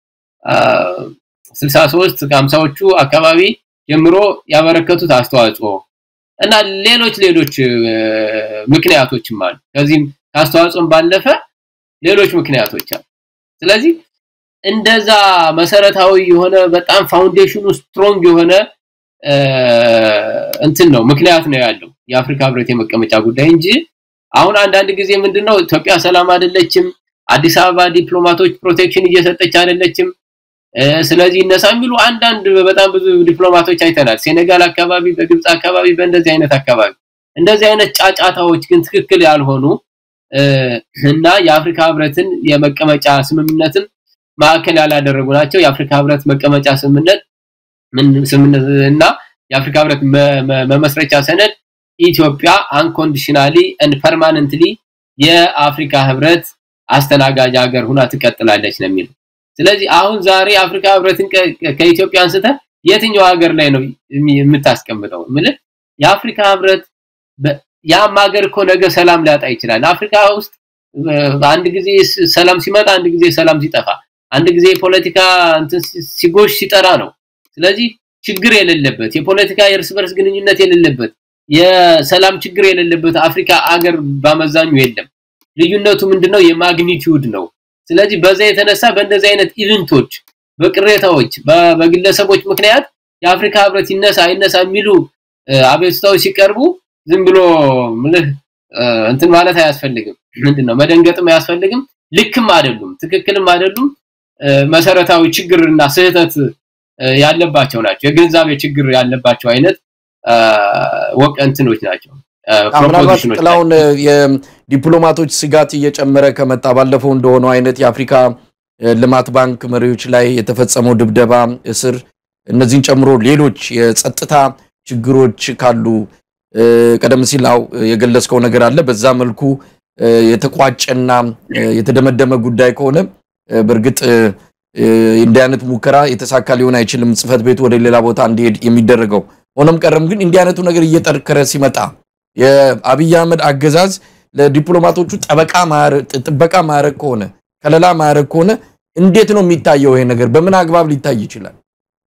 63 ከ50ዎቹ አካባቢ ጀምሮ ያበረከቱት አስተዋጽኦ እና ሌሎች ሌሎች ምክንያቶችም አሉ። ከዚህም ከአስተዋጽኦም ባለፈ ሌሎች ምክንያቶች አሉ። ስለዚህ እንደዛ መሰረታዊ የሆነ በጣም ፋውንዴሽኑ ስትሮንግ የሆነ እንትን ነው ምክንያት ነው ያለው የአፍሪካ ህብረት የመቀመጫ ጉዳይ እንጂ አሁን አንዳንድ ጊዜ ምንድነው ኢትዮጵያ ሰላም አይደለችም፣ አዲስ አበባ ዲፕሎማቶች ፕሮቴክሽን እየሰጠች አይደለችም፣ ስለዚህ እነሳ የሚሉ አንዳንድ በጣም ብዙ ዲፕሎማቶች አይተናል። ሴኔጋል አካባቢ፣ በግብጽ አካባቢ፣ በእንደዚህ አይነት አካባቢ እንደዚህ አይነት ጫጫታዎች ግን ትክክል ያልሆኑ እና የአፍሪካ ህብረትን የመቀመጫ ስምምነትን ማዕከል ያላደረጉ ናቸው። የአፍሪካ ህብረት መቀመጫ ስምምነት እና የአፍሪካ ህብረት መመስረቻ ሰነድ ኢትዮጵያ አንኮንዲሽናሊ ኤንድ ፐርማነንትሊ የአፍሪካ ህብረት አስተናጋጅ ሀገር ሁና ትቀጥላለች ነው የሚለው። ስለዚህ አሁን ዛሬ አፍሪካ ህብረትን ከኢትዮጵያ አንስተ የትኛው ሀገር ላይ ነው የምታስቀምጠው? ምልህ የአፍሪካ ህብረት ያም ሀገር እኮ ነገ ሰላም ሊያጣ ይችላል። አፍሪካ ውስጥ አንድ ጊዜ ሰላም ሲመጣ፣ አንድ ጊዜ ሰላም ሲጠፋ፣ አንድ ጊዜ የፖለቲካ እንትን ሲጎሽ ሲጠራ ነው። ስለዚህ ችግር የሌለበት የፖለቲካ የእርስ በርስ ግንኙነት የሌለበት የሰላም ችግር የሌለበት አፍሪካ አገር በአመዛኙ የለም። ልዩነቱ ምንድነው? የማግኒቲዩድ ነው። ስለዚህ በዛ የተነሳ በእንደዚህ አይነት ኢቨንቶች፣ በቅሬታዎች፣ በግለሰቦች ምክንያት የአፍሪካ ህብረት ይነሳ አይነሳ የሚሉ አቤቱታዎች ሲቀርቡ ዝም ብሎ ምልህ እንትን ማለት አያስፈልግም። ምንድነው መደንገጥም አያስፈልግም። ልክም አይደሉም፣ ትክክልም አይደሉም። መሰረታዊ ችግርና ስህተት ያለባቸው ናቸው። የግንዛቤ ችግር ያለባቸው አይነት ወቅ እንትኖች ናቸው። ምናልባት ጥላውን የዲፕሎማቶች ስጋት እየጨመረ ከመጣ ባለፈው እንደሆነው አይነት የአፍሪካ ልማት ባንክ መሪዎች ላይ የተፈጸመው ድብደባ፣ እስር እነዚህን ጨምሮ ሌሎች የጸጥታ ችግሮች ካሉ ቀደም ሲል አው የገለጽከው ነገር አለ። በዛ መልኩ የተቋጨና የተደመደመ ጉዳይ ከሆነ በእርግጥ እንዲህ አይነት ሙከራ የተሳካ ሊሆን አይችልም፣ ጽህፈት ቤቱ ወደ ሌላ ቦታ እንዲሄድ የሚደረገው። ሆኖም ቀረም ግን እንዲህ አይነቱ ነገር እየጠነከረ ሲመጣ የአብይ አህመድ አገዛዝ ለዲፕሎማቶቹ ጠበቃ ጥበቃ ማድረግ ከሆነ ከለላ ማድረግ ከሆነ እንዴት ነው የሚታየው? ይሄ ነገር በምን አግባብ ሊታይ ይችላል?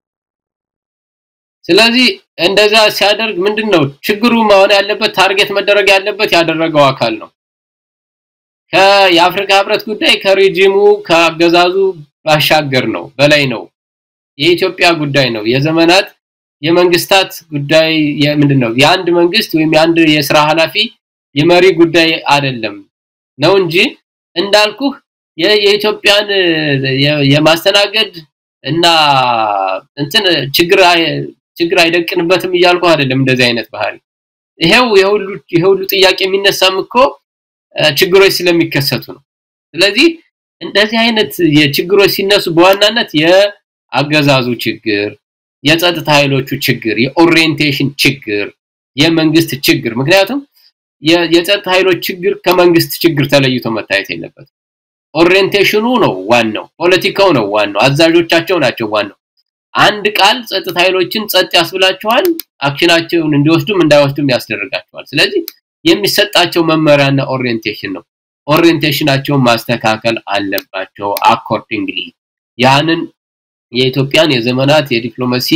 ስለዚህ እንደዛ ሲያደርግ ምንድን ነው ችግሩ መሆን ያለበት ታርጌት መደረግ ያለበት ያደረገው አካል ነው። የአፍሪካ ህብረት ጉዳይ ከሬጂሙ ከአገዛዙ ባሻገር ነው፣ በላይ ነው። የኢትዮጵያ ጉዳይ ነው። የዘመናት የመንግስታት ጉዳይ ምንድን ነው? የአንድ መንግስት ወይም የአንድ የስራ ኃላፊ የመሪ ጉዳይ አይደለም ነው እንጂ እንዳልኩህ የኢትዮጵያን የማስተናገድ እና እንትን ችግር ችግር አይደቅንበትም እያልኩ አይደለም። እንደዚህ አይነት ባህሪ ይሄው የሁሉ የሁሉ ጥያቄ የሚነሳም እኮ ችግሮች ስለሚከሰቱ ነው። ስለዚህ እንደዚህ አይነት የችግሮች ሲነሱ በዋናነት የአገዛዙ ችግር፣ የጸጥታ ኃይሎቹ ችግር፣ የኦሪየንቴሽን ችግር፣ የመንግስት ችግር ምክንያቱም የጸጥታ ኃይሎች ችግር ከመንግስት ችግር ተለይቶ መታየት የለበትም። ኦሪየንቴሽኑ ነው ዋናው፣ ፖለቲካው ነው ዋናው፣ አዛዦቻቸው ናቸው ዋናው። አንድ ቃል ጸጥታ ኃይሎችን ጸጥ ያስብላቸዋል፣ አክሽናቸውን እንዲወስዱም እንዳይወስዱም ያስደርጋቸዋል። ስለዚህ የሚሰጣቸው መመሪያና ኦሪየንቴሽን ነው። ኦሪየንቴሽናቸውን ማስተካከል አለባቸው አኮርዲንግሊ ያንን የኢትዮጵያን የዘመናት የዲፕሎማሲ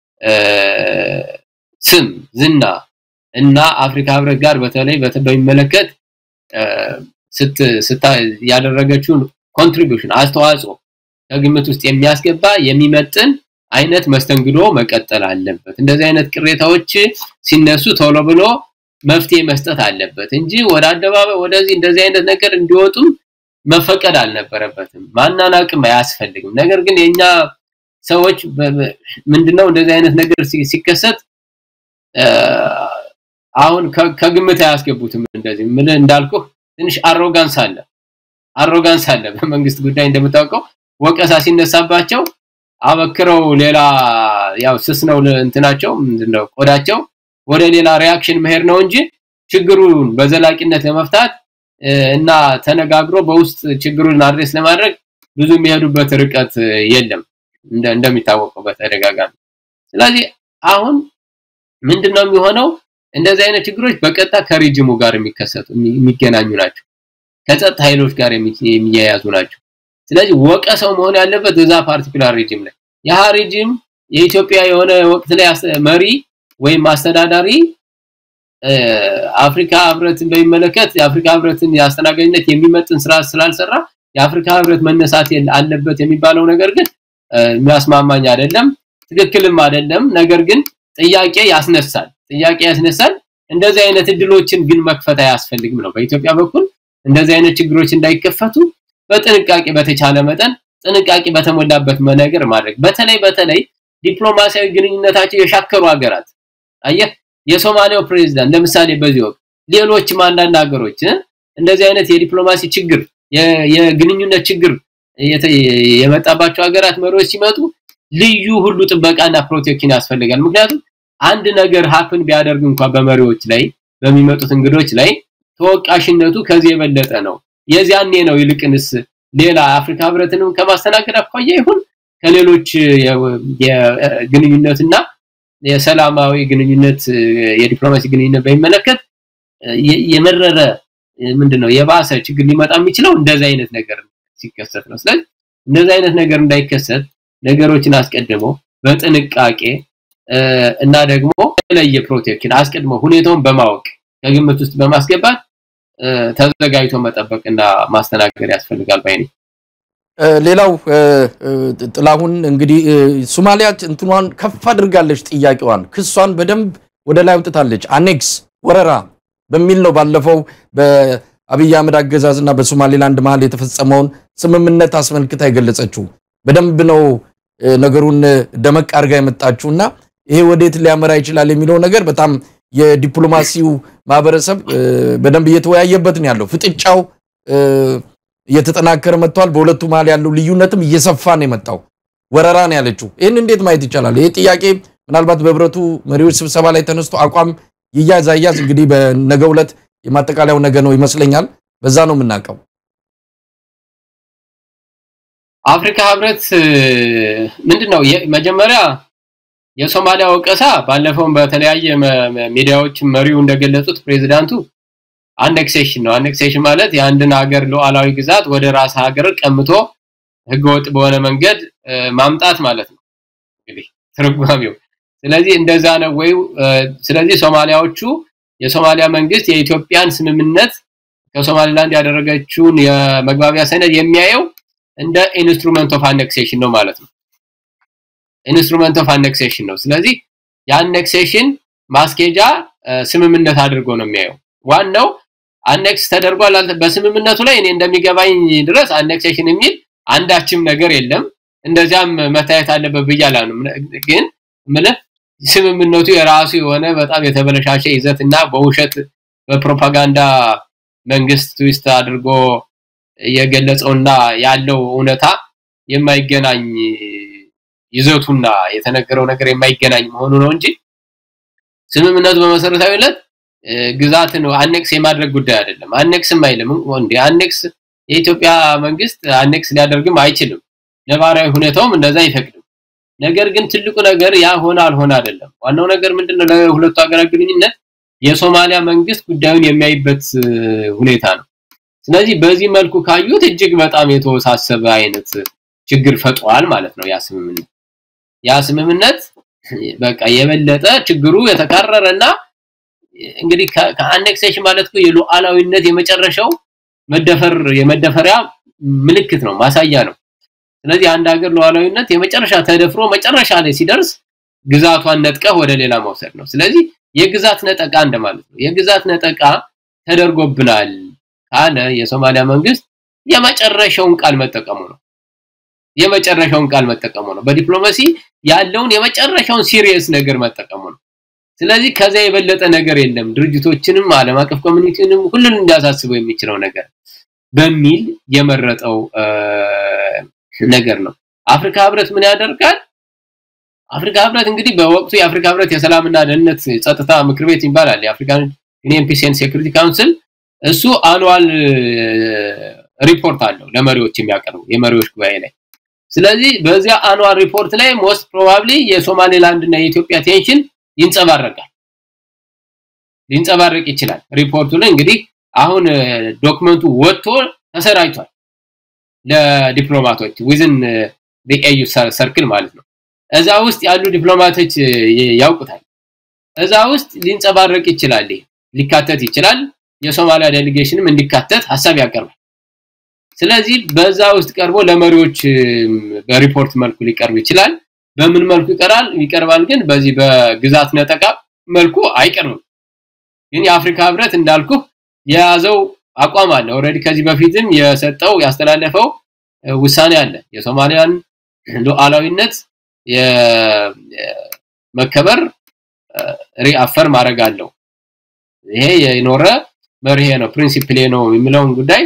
ስም ዝና እና አፍሪካ ህብረት ጋር በተለይ በሚመለከት ስታ ያደረገችውን ኮንትሪቢዩሽን አስተዋጽኦ ከግምት ውስጥ የሚያስገባ የሚመጥን አይነት መስተንግዶ መቀጠል አለበት። እንደዚህ አይነት ቅሬታዎች ሲነሱ ቶሎ ብሎ መፍትሄ መስጠት አለበት እንጂ ወደ አደባባይ ወደዚህ እንደዚህ አይነት ነገር እንዲወጡም መፈቀድ አልነበረበትም። ማናናቅም አያስፈልግም። ነገር ግን የኛ ሰዎች ምንድነው እንደዚህ አይነት ነገር ሲከሰት አሁን ከግምት አያስገቡትም። እንደዚህ ምን እንዳልኩህ ትንሽ አሮጋንስ አለ አሮጋንስ አለ በመንግስት ጉዳይ እንደምታውቀው ወቀሳ ሲነሳባቸው አበክረው ሌላ ያው ስስ ነው እንትናቸው ምንድነው ቆዳቸው ወደ ሌላ ሪያክሽን መሄድ ነው እንጂ ችግሩን በዘላቂነት ለመፍታት እና ተነጋግሮ በውስጥ ችግሩን አድሬስ ለማድረግ ብዙ የሚሄዱበት ርቀት የለም እንደሚታወቀው በተደጋጋሚ። ስለዚህ አሁን ምንድነው የሚሆነው? እንደዚህ አይነት ችግሮች በቀጥታ ከሪጅሙ ጋር የሚከሰቱ የሚገናኙ ናቸው። ከጸጥታ ኃይሎች ጋር የሚያያዙ ናቸው። ስለዚህ ወቀሰው መሆን ያለበት እዛ ፓርቲኩላር ሪጅም ላይ ያ ሪጅም የኢትዮጵያ የሆነ ወቅት ላይ መሪ ወይም አስተዳዳሪ አፍሪካ ህብረትን በሚመለከት የአፍሪካ ህብረትን የአስተናጋጅነት የሚመጥን ስራ ስላልሰራ የአፍሪካ ህብረት መነሳት አለበት የሚባለው ነገር ግን የሚያስማማኝ አይደለም፣ ትክክልም አይደለም። ነገር ግን ጥያቄ ያስነሳል ጥያቄ ያስነሳል። እንደዚህ አይነት እድሎችን ግን መክፈት አያስፈልግም ነው በኢትዮጵያ በኩል እንደዚህ አይነት ችግሮች እንዳይከፈቱ በጥንቃቄ በተቻለ መጠን ጥንቃቄ በተሞላበት ነገር ማድረግ በተለይ በተለይ ዲፕሎማሲያዊ ግንኙነታቸው የሻከሩ ሀገራት አየህ የሶማሊያው ፕሬዝዳንት ለምሳሌ በዚህ ወቅት ሌሎችም አንዳንድ ሀገሮች እንደዚህ አይነት የዲፕሎማሲ ችግር የግንኙነት ችግር የመጣባቸው ሀገራት መሪዎች ሲመጡ ልዩ ሁሉ ጥበቃና ፕሮቴክሽን ያስፈልጋል። ምክንያቱም አንድ ነገር ሀፕን ቢያደርግ እንኳን በመሪዎች ላይ በሚመጡት እንግዶች ላይ ተወቃሽነቱ ከዚህ የበለጠ ነው። የዚያኔ ነው ይልቅንስ ሌላ አፍሪካ ህብረትንም ከማስተናገድ አኳያ ይሁን ከሌሎች የግንኙነትና የሰላማዊ ግንኙነት የዲፕሎማሲ ግንኙነት በሚመለከት የመረረ ምንድነው የባሰ ችግር ሊመጣ የሚችለው እንደዚህ አይነት ነገር ሲከሰት ነው። ስለዚህ እንደዚህ አይነት ነገር እንዳይከሰት ነገሮችን አስቀድሞ በጥንቃቄ እና ደግሞ የተለየ ፕሮቴክሽን አስቀድሞ ሁኔታውን በማወቅ ከግምት ውስጥ በማስገባት ተዘጋጅቶ መጠበቅና ማስተናገድ ያስፈልጋል ባይ ነኝ። ሌላው ጥላሁን እንግዲህ ሶማሊያ እንትኗን ከፍ አድርጋለች፣ ጥያቄዋን ክሷን በደንብ ወደ ላይ አውጥታለች። አኔክስ ወረራ በሚል ነው ባለፈው በአብይ አህመድ አገዛዝና በሶማሌላንድ መሀል የተፈጸመውን ስምምነት አስመልክታ የገለጸችው በደንብ ነው ነገሩን ደመቅ አድርጋ የመጣችውና ይሄ ወዴት ሊያመራ ይችላል የሚለው ነገር በጣም የዲፕሎማሲው ማህበረሰብ በደንብ እየተወያየበት ነው ያለው። ፍጥጫው እየተጠናከረ መጥቷል። በሁለቱ መሀል ያለው ልዩነትም እየሰፋ ነው የመጣው። ወረራ ነው ያለችው። ይህን እንዴት ማየት ይቻላል? ይህ ጥያቄ ምናልባት በህብረቱ መሪዎች ስብሰባ ላይ ተነስቶ አቋም ይያዝ አያዝ እንግዲህ በነገው ዕለት የማጠቃለያው ነገ ነው ይመስለኛል። በዛ ነው የምናውቀው። አፍሪካ ህብረት ምንድነው መጀመሪያ የሶማሊያ ወቀሳ ባለፈውም በተለያየ ሚዲያዎች መሪው እንደገለጹት ፕሬዚዳንቱ አኔክሴሽን ነው። አኔክሴሽን ማለት የአንድን ሀገር ሉዓላዊ ግዛት ወደ ራስ ሀገር ቀምቶ ህገወጥ በሆነ መንገድ ማምጣት ማለት ነው እንግዲህ ትርጓሜው። ስለዚህ እንደዛ ነው ወይ? ስለዚህ ሶማሊያዎቹ የሶማሊያ መንግስት የኢትዮጵያን ስምምነት ከሶማሊላንድ ያደረገችውን የመግባቢያ ሰነድ የሚያየው እንደ ኢንስትሩመንት ኦፍ አኔክሴሽን ነው ማለት ነው። ኢንስትሩመንት ኦፍ አኔክሴሽን ነው። ስለዚህ የአኔክሴሽን ማስኬጃ ስምምነት አድርጎ ነው የሚያየው። ዋናው አኔክስ ተደርጓል በስምምነቱ ላይ እኔ እንደሚገባኝ ድረስ አኔክሴሽን የሚል አንዳችም ነገር የለም። እንደዚያም መታየት አለበት ብዬ አላምንም። ግን ምልህ ስምምነቱ የራሱ የሆነ በጣም የተበለሻሸ ይዘት እና በውሸት በፕሮፓጋንዳ መንግስት ትዊስት አድርጎ የገለጸውና ያለው እውነታ የማይገናኝ ይዘቱና የተነገረው ነገር የማይገናኝ መሆኑ ነው እንጂ ስምምነቱ በመሰረታዊነት ግዛትን አኔክስ የማድረግ ጉዳይ አይደለም። አኔክስም አይልም እንዴ አኔክስ የኢትዮጵያ መንግስት አኔክስ ሊያደርግም አይችልም። ነባራዊ ሁኔታውም እንደዛ አይፈቅድም። ነገር ግን ትልቁ ነገር ያ ሆነ አልሆነ አይደለም። ዋናው ነገር ምንድነው ለሁለቱ ሀገራት ግንኙነት የሶማሊያ መንግስት ጉዳዩን የሚያይበት ሁኔታ ነው። ስለዚህ በዚህ መልኩ ካዩት እጅግ በጣም የተወሳሰበ አይነት ችግር ፈጥሯል ማለት ነው ያ ስምምነት። ያ ስምምነት በቃ የበለጠ ችግሩ የተካረረና እንግዲህ ከአኔክሴሽን ማለት እኮ የሉዓላዊነት የመጨረሻው መደፈር የመደፈሪያ ምልክት ነው፣ ማሳያ ነው። ስለዚህ አንድ ሀገር ሉዓላዊነት የመጨረሻ ተደፍሮ መጨረሻ ላይ ሲደርስ ግዛቷን ነጥቀህ ወደ ሌላ መውሰድ ነው። ስለዚህ የግዛት ነጠቃ እንደማለት ነው። የግዛት ነጠቃ ተደርጎብናል ካለ የሶማሊያ መንግስት የመጨረሻውን ቃል መጠቀሙ ነው። የመጨረሻውን ቃል መጠቀሙ ነው። በዲፕሎማሲ ያለውን የመጨረሻውን ሲሪየስ ነገር መጠቀሙ ነው። ስለዚህ ከዛ የበለጠ ነገር የለም። ድርጅቶችንም ዓለም አቀፍ ኮሚኒቲንም ሁሉን እንዲያሳስበው የሚችለው ነገር በሚል የመረጠው ነገር ነው። አፍሪካ ህብረት ምን ያደርጋል? አፍሪካ ህብረት እንግዲህ በወቅቱ የአፍሪካ ህብረት የሰላምና ደህንነት ጸጥታ ምክር ቤት ይባላል። የአፍሪካን ዩኒየን ፒስ ኤንድ ሴኩሪቲ ካውንስል እሱ አኑዋል ሪፖርት አለው ለመሪዎች የሚያቀርቡ የመሪዎች ጉባኤ ላይ። ስለዚህ በዚያ አኑዋል ሪፖርት ላይ ሞስት ፕሮባብሊ የሶማሌላንድ እና የኢትዮጵያ ቴንሽን ይንጸባረቃል ሊንጸባረቅ ይችላል። ሪፖርቱ ላይ እንግዲህ አሁን ዶክመንቱ ወጥቶ ተሰራጭቷል ለዲፕሎማቶች ዊዝን ኤዩ ሰርክል ማለት ነው። እዛ ውስጥ ያሉ ዲፕሎማቶች ያውቁታል። እዛ ውስጥ ሊንጸባረቅ ይችላል፣ ሊካተት ይችላል። የሶማሊያ ዴሊጌሽንም እንዲካተት ሀሳብ ያቀርባል። ስለዚህ በዛ ውስጥ ቀርቦ ለመሪዎች በሪፖርት መልኩ ሊቀርብ ይችላል። በምን መልኩ ይቀራል ይቀርባል? ግን በዚህ በግዛት ነጠቃ መልኩ አይቀርብም። ግን የአፍሪካ ህብረት እንዳልኩ የያዘው አቋም አለ። ኦልሬዲ ከዚህ በፊትም የሰጠው ያስተላለፈው ውሳኔ አለ። የሶማሊያን ሉዓላዊነት የመከበር ሪአፈር ማድረግ አለው። ይሄ የኖረ መርሄ ነው፣ ፕሪንሲፕል ነው የሚለውን ጉዳይ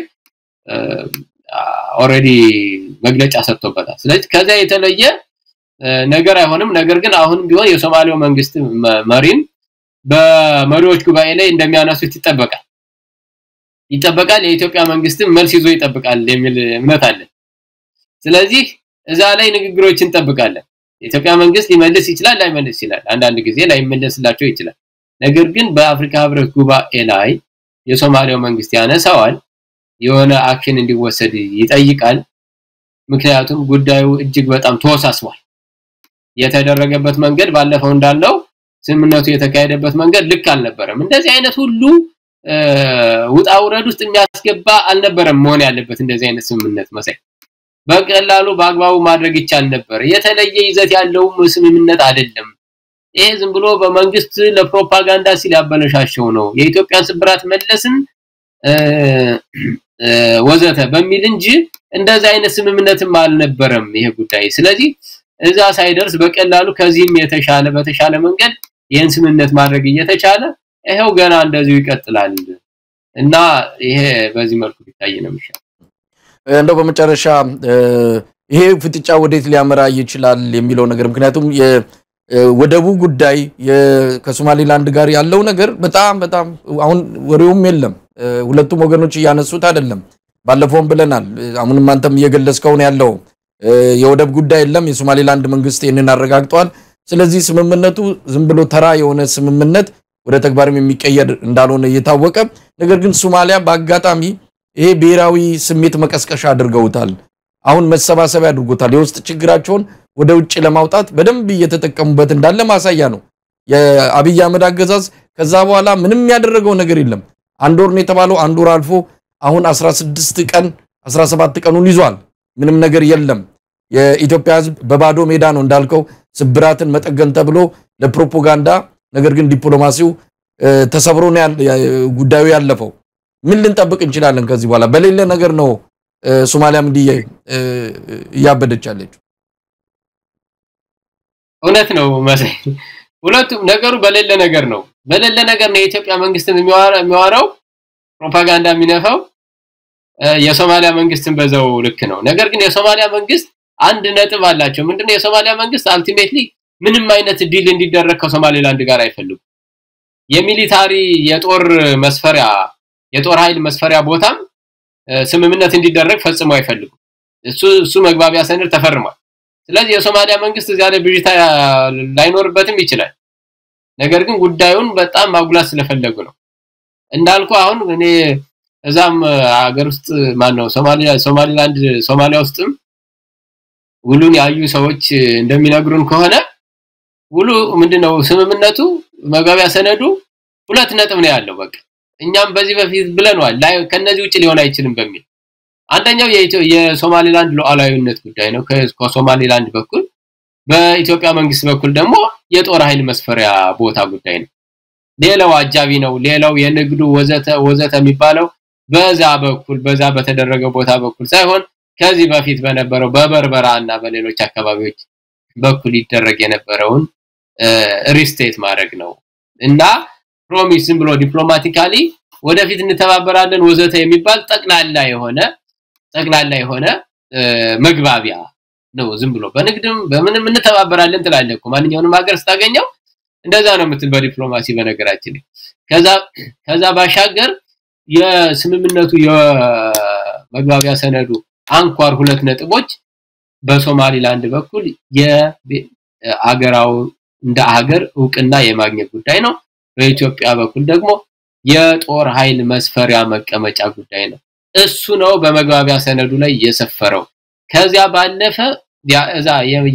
ኦልሬዲ መግለጫ ሰጥቶበታል። ስለዚህ ከዚያ የተለየ ነገር አይሆንም። ነገር ግን አሁን ቢሆን የሶማሌው መንግስት መሪም በመሪዎች ጉባኤ ላይ እንደሚያነሱት ይጠበቃል ይጠበቃል። የኢትዮጵያ መንግስትም መልስ ይዞ ይጠብቃል የሚል እምነት አለ። ስለዚህ እዛ ላይ ንግግሮች እንጠብቃለን። የኢትዮጵያ መንግስት ሊመልስ ይችላል፣ ላይመልስ ይችላል። አንዳንድ ጊዜ ላይመለስላቸው ይችላል። ነገር ግን በአፍሪካ ህብረት ጉባኤ ላይ የሶማሊያው መንግስት ያነሳዋል፣ የሆነ አክሽን እንዲወሰድ ይጠይቃል። ምክንያቱም ጉዳዩ እጅግ በጣም ተወሳስቧል። የተደረገበት መንገድ ባለፈው እንዳለው ስምምነቱ የተካሄደበት መንገድ ልክ አልነበረም። እንደዚህ አይነት ሁሉ ውጣ ውረድ ውስጥ የሚያስገባ አልነበረም መሆን ያለበት እንደዚህ አይነት ስምምነት መሳይ በቀላሉ በአግባቡ ማድረግ ይቻል ነበር። የተለየ ይዘት ያለውም ስምምነት አይደለም። ይሄ ዝም ብሎ በመንግስት ለፕሮፓጋንዳ ሲል ያበለሻሸው ነው የኢትዮጵያን ስብራት መለስን ወዘተ በሚል እንጂ እንደዛ አይነት ስምምነትም አልነበረም ይሄ ጉዳይ ስለዚህ እዛ ሳይደርስ በቀላሉ ከዚህም የተሻለ በተሻለ መንገድ ይህን ስምምነት ማድረግ እየተቻለ ይሄው ገና እንደዚሁ ይቀጥላል እና ይሄ በዚህ መልኩ ቢታይ ነው የሚሻለው እንደው በመጨረሻ ይሄ ፍጥጫ ወዴት ሊያመራ ይችላል የሚለው ነገር ምክንያቱም የወደቡ ጉዳይ ከሶማሌላንድ ጋር ያለው ነገር በጣም በጣም አሁን ወሬውም የለም ሁለቱም ወገኖች እያነሱት አይደለም ባለፈውም ብለናል አሁንም አንተም እየገለጽከው ነው ያለው የወደብ ጉዳይ የለም የሶማሌላንድ መንግስት ይህንን አረጋግጧል ስለዚህ ስምምነቱ ዝም ብሎ ተራ የሆነ ስምምነት ወደ ተግባርም የሚቀየር እንዳልሆነ እየታወቀ ነገር ግን ሶማሊያ በአጋጣሚ ይሄ ብሔራዊ ስሜት መቀስቀሻ አድርገውታል አሁን መሰባሰቢያ አድርጎታል የውስጥ ችግራቸውን ወደ ውጭ ለማውጣት በደንብ እየተጠቀሙበት እንዳለ ማሳያ ነው የአብይ አህመድ አገዛዝ ከዛ በኋላ ምንም ያደረገው ነገር የለም አንድ ወር ነው የተባለው አንድ ወር አልፎ አሁን 16 ቀን 17 ቀኑን ይዟል ምንም ነገር የለም የኢትዮጵያ ህዝብ በባዶ ሜዳ ነው እንዳልከው ስብራትን መጠገን ተብሎ ለፕሮፓጋንዳ ነገር ግን ዲፕሎማሲው ተሰብሮ ነው ጉዳዩ ያለፈው ምን ልንጠብቅ እንችላለን ከዚህ በኋላ በሌለ ነገር ነው ሶማሊያም እንዲህ እያበደች ያለችው እውነት ነው መሳይ ሁለቱም ነገሩ በሌለ ነገር ነው በሌለ ነገር ነው የኢትዮጵያ መንግስትን የሚዋራው ፕሮፓጋንዳ የሚነፋው የሶማሊያ መንግስትን በዛው ልክ ነው ነገር ግን የሶማሊያ መንግስት አንድ ነጥብ አላቸው ምንድነው የሶማሊያ መንግስት አልቲሜትሊ ምንም አይነት ዲል እንዲደረግ ከሶማሌላንድ ጋር አይፈልጉም የሚሊታሪ የጦር መስፈሪያ የጦር ኃይል መስፈሪያ ቦታም ስምምነት እንዲደረግ ፈጽሞ አይፈልጉም እሱ እሱ መግባቢያ ሰነድ ተፈርሟል ስለዚህ የሶማሊያ መንግስት እዚያ ላይ ብዥታ ላይኖርበትም ይችላል ነገር ግን ጉዳዩን በጣም ማጉላት ስለፈለጉ ነው እንዳልኩ አሁን እኔ እዛም ሀገር ውስጥ ማን ነው ሶማሊያ ሶማሊላንድ ሶማሊያ ውስጥም ውሉን ያዩ ሰዎች እንደሚነግሩን ከሆነ ውሉ ምንድነው ስምምነቱ መግባቢያ ሰነዱ ሁለት ነጥብ ነው ያለው በቃ እኛም በዚህ በፊት ብለናል ላይ ከነዚህ ውጭ ሊሆን አይችልም በሚል አንደኛው የሶማሊላንድ ሉዓላዊነት ጉዳይ ነው ከሶማሊላንድ በኩል በኢትዮጵያ መንግስት በኩል ደግሞ የጦር ኃይል መስፈሪያ ቦታ ጉዳይ ነው ሌላው አጃቢ ነው ሌላው የንግዱ ወዘተ ወዘተ የሚባለው በዛ በኩል በዛ በተደረገ ቦታ በኩል ሳይሆን ከዚህ በፊት በነበረው በበርበራ እና በሌሎች አካባቢዎች በኩል ይደረግ የነበረውን ሪስቴት ማድረግ ነው እና ፕሮሚስ ዝም ብሎ ዲፕሎማቲካሊ ወደፊት እንተባበራለን ወዘተ የሚባል ጠቅላላ የሆነ ጠቅላላ የሆነ መግባቢያ ነው ዝም ብሎ በንግድም በምንም እንተባበራለን ትላለህ እኮ ማንኛውንም ሀገር ስታገኘው እንደዛ ነው የምትል በዲፕሎማሲ በነገራችን ከዛ ከዛ ባሻገር የስምምነቱ የመግባቢያ ሰነዱ አንኳር ሁለት ነጥቦች በሶማሊላንድ በኩል የአገራው እንደ ሀገር እውቅና የማግኘት ጉዳይ ነው በኢትዮጵያ በኩል ደግሞ የጦር ኃይል መስፈሪያ መቀመጫ ጉዳይ ነው እሱ ነው በመግባቢያ ሰነዱ ላይ የሰፈረው ከዚያ ባለፈ እዛ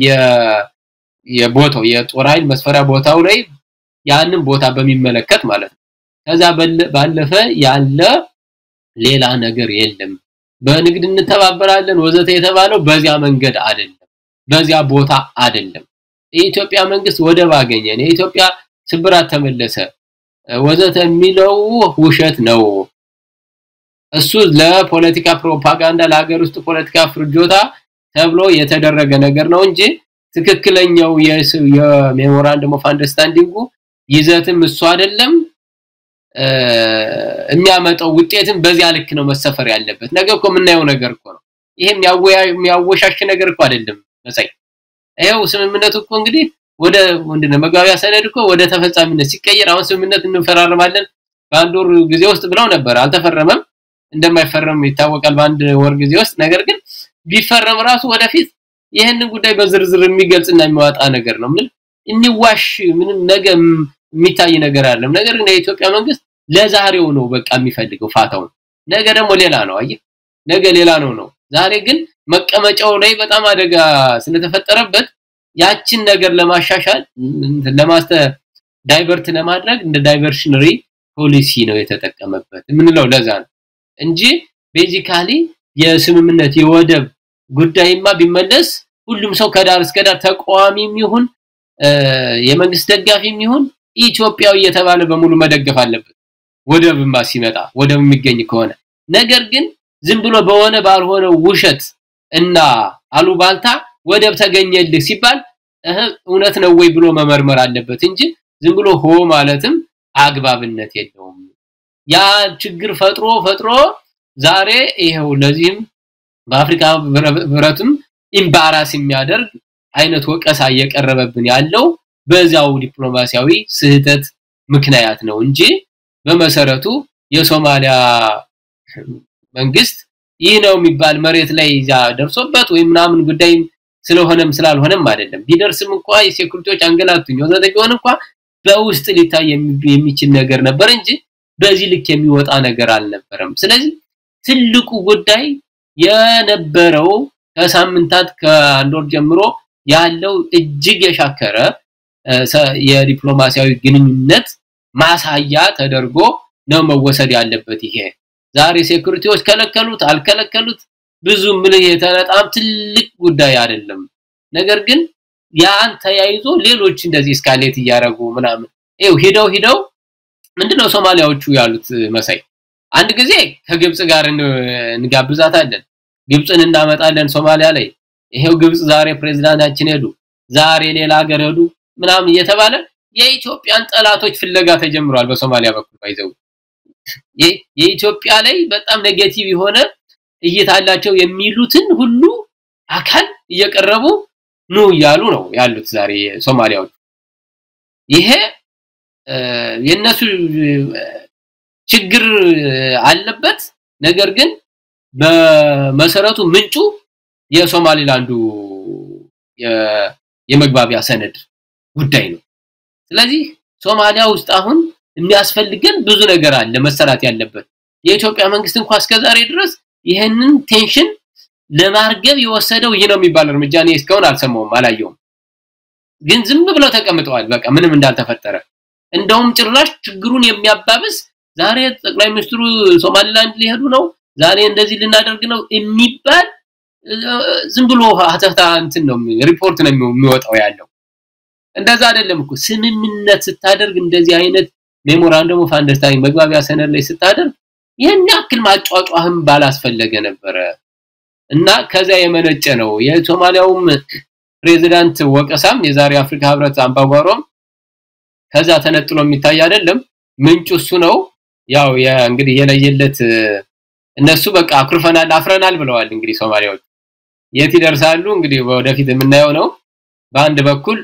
የቦታው የጦር ኃይል መስፈሪያ ቦታው ላይ ያንን ቦታ በሚመለከት ማለት ነው ከዛ ባለፈ ያለ ሌላ ነገር የለም በንግድ እንተባበራለን ወዘተ የተባለው በዚያ መንገድ አይደለም በዚያ ቦታ አይደለም የኢትዮጵያ መንግስት ወደብ አገኘ የኢትዮጵያ ስብራት ተመለሰ ወዘተ የሚለው ውሸት ነው እሱ ለፖለቲካ ፕሮፓጋንዳ ለሀገር ውስጥ ፖለቲካ ፍርጆታ ተብሎ የተደረገ ነገር ነው እንጂ ትክክለኛው የሜሞራንደም ኦፍ አንደርስታንዲንጉ ይዘትም እሱ አይደለም የሚያመጣው ውጤትም በዚያ ልክ ነው መሰፈር ያለበት ነገ እኮ የምናየው ነገር እኮ ነው ይሄም የሚያወሻሽ ነገር እኮ አይደለም መሳይ ይሄው ስምምነቱ እኮ እንግዲህ ወደ ምንድነው መግባቢያ ሰነድ እኮ ወደ ተፈጻሚነት ሲቀየር አሁን ስምምነት እንፈራረማለን በአንድ ወር ጊዜ ውስጥ ብለው ነበር አልተፈረመም እንደማይፈረም ይታወቃል በአንድ ወር ጊዜ ውስጥ ነገር ግን ቢፈረም ራሱ ወደፊት ይህንን ጉዳይ በዝርዝር የሚገልጽና የሚዋጣ ነገር ነው ምን እንዋሽ ምንም ነገ የሚታይ ነገር አይደለም ነገር ግን የኢትዮጵያ መንግስት ለዛሬው ነው በቃ የሚፈልገው ፋታውን ነገ ደግሞ ሌላ ነው አየህ ነገ ሌላ ነው ነው ዛሬ ግን መቀመጫው ላይ በጣም አደጋ ስለተፈጠረበት ያችን ነገር ለማሻሻል ለማስተ ዳይቨርት ለማድረግ እንደ ዳይቨርሽነሪ ፖሊሲ ነው የተጠቀመበት የምንለው ለዛ ነው እንጂ ቤዚካሊ የስምምነት የወደብ ጉዳይማ ቢመለስ ሁሉም ሰው ከዳር እስከ ዳር ተቃዋሚም ይሁን የመንግስት ደጋፊም ይሁን ኢትዮጵያዊ እየተባለ በሙሉ መደገፍ አለበት ወደብማ ሲመጣ ወደብ የሚገኝ ከሆነ ነገር ግን ዝም ብሎ በሆነ ባልሆነ ውሸት እና አሉባልታ ወደብ ተገኘልህ ሲባል እውነት ነው ወይ ብሎ መመርመር አለበት እንጂ ዝም ብሎ ሆ ማለትም አግባብነት የለውም ያ ችግር ፈጥሮ ፈጥሮ ዛሬ ይሄው ለዚህም በአፍሪካ ህብረትም ኢምባራስ የሚያደርግ አይነት ወቀሳ እየቀረበብን ያለው በዛው ዲፕሎማሲያዊ ስህተት ምክንያት ነው እንጂ በመሰረቱ የሶማሊያ መንግስት ይህ ነው የሚባል መሬት ላይ ይዛ ደርሶበት ወይ ምናምን ጉዳይ ስለሆነም ስላልሆነም አይደለም ቢደርስም እንኳ የሴኩሪቲዎች አንገላቱኝ ወዘተ ቢሆን እንኳ በውስጥ ሊታይ የሚችል ነገር ነበር እንጂ በዚህ ልክ የሚወጣ ነገር አልነበረም ስለዚህ ትልቁ ጉዳይ የነበረው ከሳምንታት ከአንድ ወር ጀምሮ ያለው እጅግ የሻከረ የዲፕሎማሲያዊ ግንኙነት ማሳያ ተደርጎ ነው መወሰድ ያለበት ይሄ ዛሬ ሴኩሪቲዎች ከለከሉት አልከለከሉት ብዙ ምልህ የተነጣም ትልቅ ጉዳይ አይደለም ነገር ግን ያን ተያይዞ ሌሎች እንደዚህ ስካሌት እያረጉ ምናምን ይው ሂደው ሂደው ምንድነው ሶማሊያዎቹ ያሉት መሳይ አንድ ጊዜ ከግብጽ ጋር እንጋብዛታለን ግብጽን እናመጣለን ሶማሊያ ላይ ይሄው ግብጽ ዛሬ ፕሬዝዳንታችን ሄዱ ዛሬ ሌላ ሀገር ሄዱ ምናምን እየተባለ የኢትዮጵያን ጠላቶች ፍለጋ ተጀምሯል በሶማሊያ በኩል ባይዘው የኢትዮጵያ ላይ በጣም ኔጌቲቭ የሆነ እይታላቸው የሚሉትን ሁሉ አካል እየቀረቡ ኑ እያሉ ነው ያሉት ዛሬ ሶማሊያዎች ይሄ የነሱ ችግር አለበት ነገር ግን በመሰረቱ ምንጩ የሶማሊላንዱ የመግባቢያ ሰነድ ጉዳይ ነው ስለዚህ ሶማሊያ ውስጥ አሁን የሚያስፈልገን ብዙ ነገር አለ መሰራት ያለበት የኢትዮጵያ መንግስት እንኳን እስከዛሬ ድረስ ይህንን ቴንሽን ለማርገብ የወሰደው ይህ ነው የሚባል እርምጃ እኔ እስካሁን አልሰማውም አላየውም ግን ዝም ብለው ተቀምጠዋል በቃ ምንም እንዳልተፈጠረ እንደውም ጭራሽ ችግሩን የሚያባብስ ዛሬ ጠቅላይ ሚኒስትሩ ሶማሊላንድ ሊሄዱ ነው ዛሬ እንደዚህ ልናደርግ ነው የሚባል ዝም ብሎ ሀተታ እንትን ነው ሪፖርት ነው የሚወጣው ያለው እንደዛ አይደለም እኮ ስምምነት ስታደርግ እንደዚህ አይነት ሜሞራንደም ኦፍ አንደርስታንዲንግ መግባቢያ ሰነድ ላይ ስታደርግ ይህን ያክል ማጫጫህም ባላስፈለገ ነበረ እና ከዛ የመነጨ ነው የሶማሊያውም ፕሬዚዳንት ወቀሳም የዛሬ አፍሪካ ህብረት አምባጓሮም ከዛ ተነጥሎ የሚታይ አይደለም ምንጩ እሱ ነው ያው እንግዲህ የለየለት እነሱ በቃ አኩርፈናል አፍረናል ብለዋል እንግዲህ ሶማሊያዎች የት ይደርሳሉ እንግዲህ ወደፊት የምናየው ነው በአንድ በኩል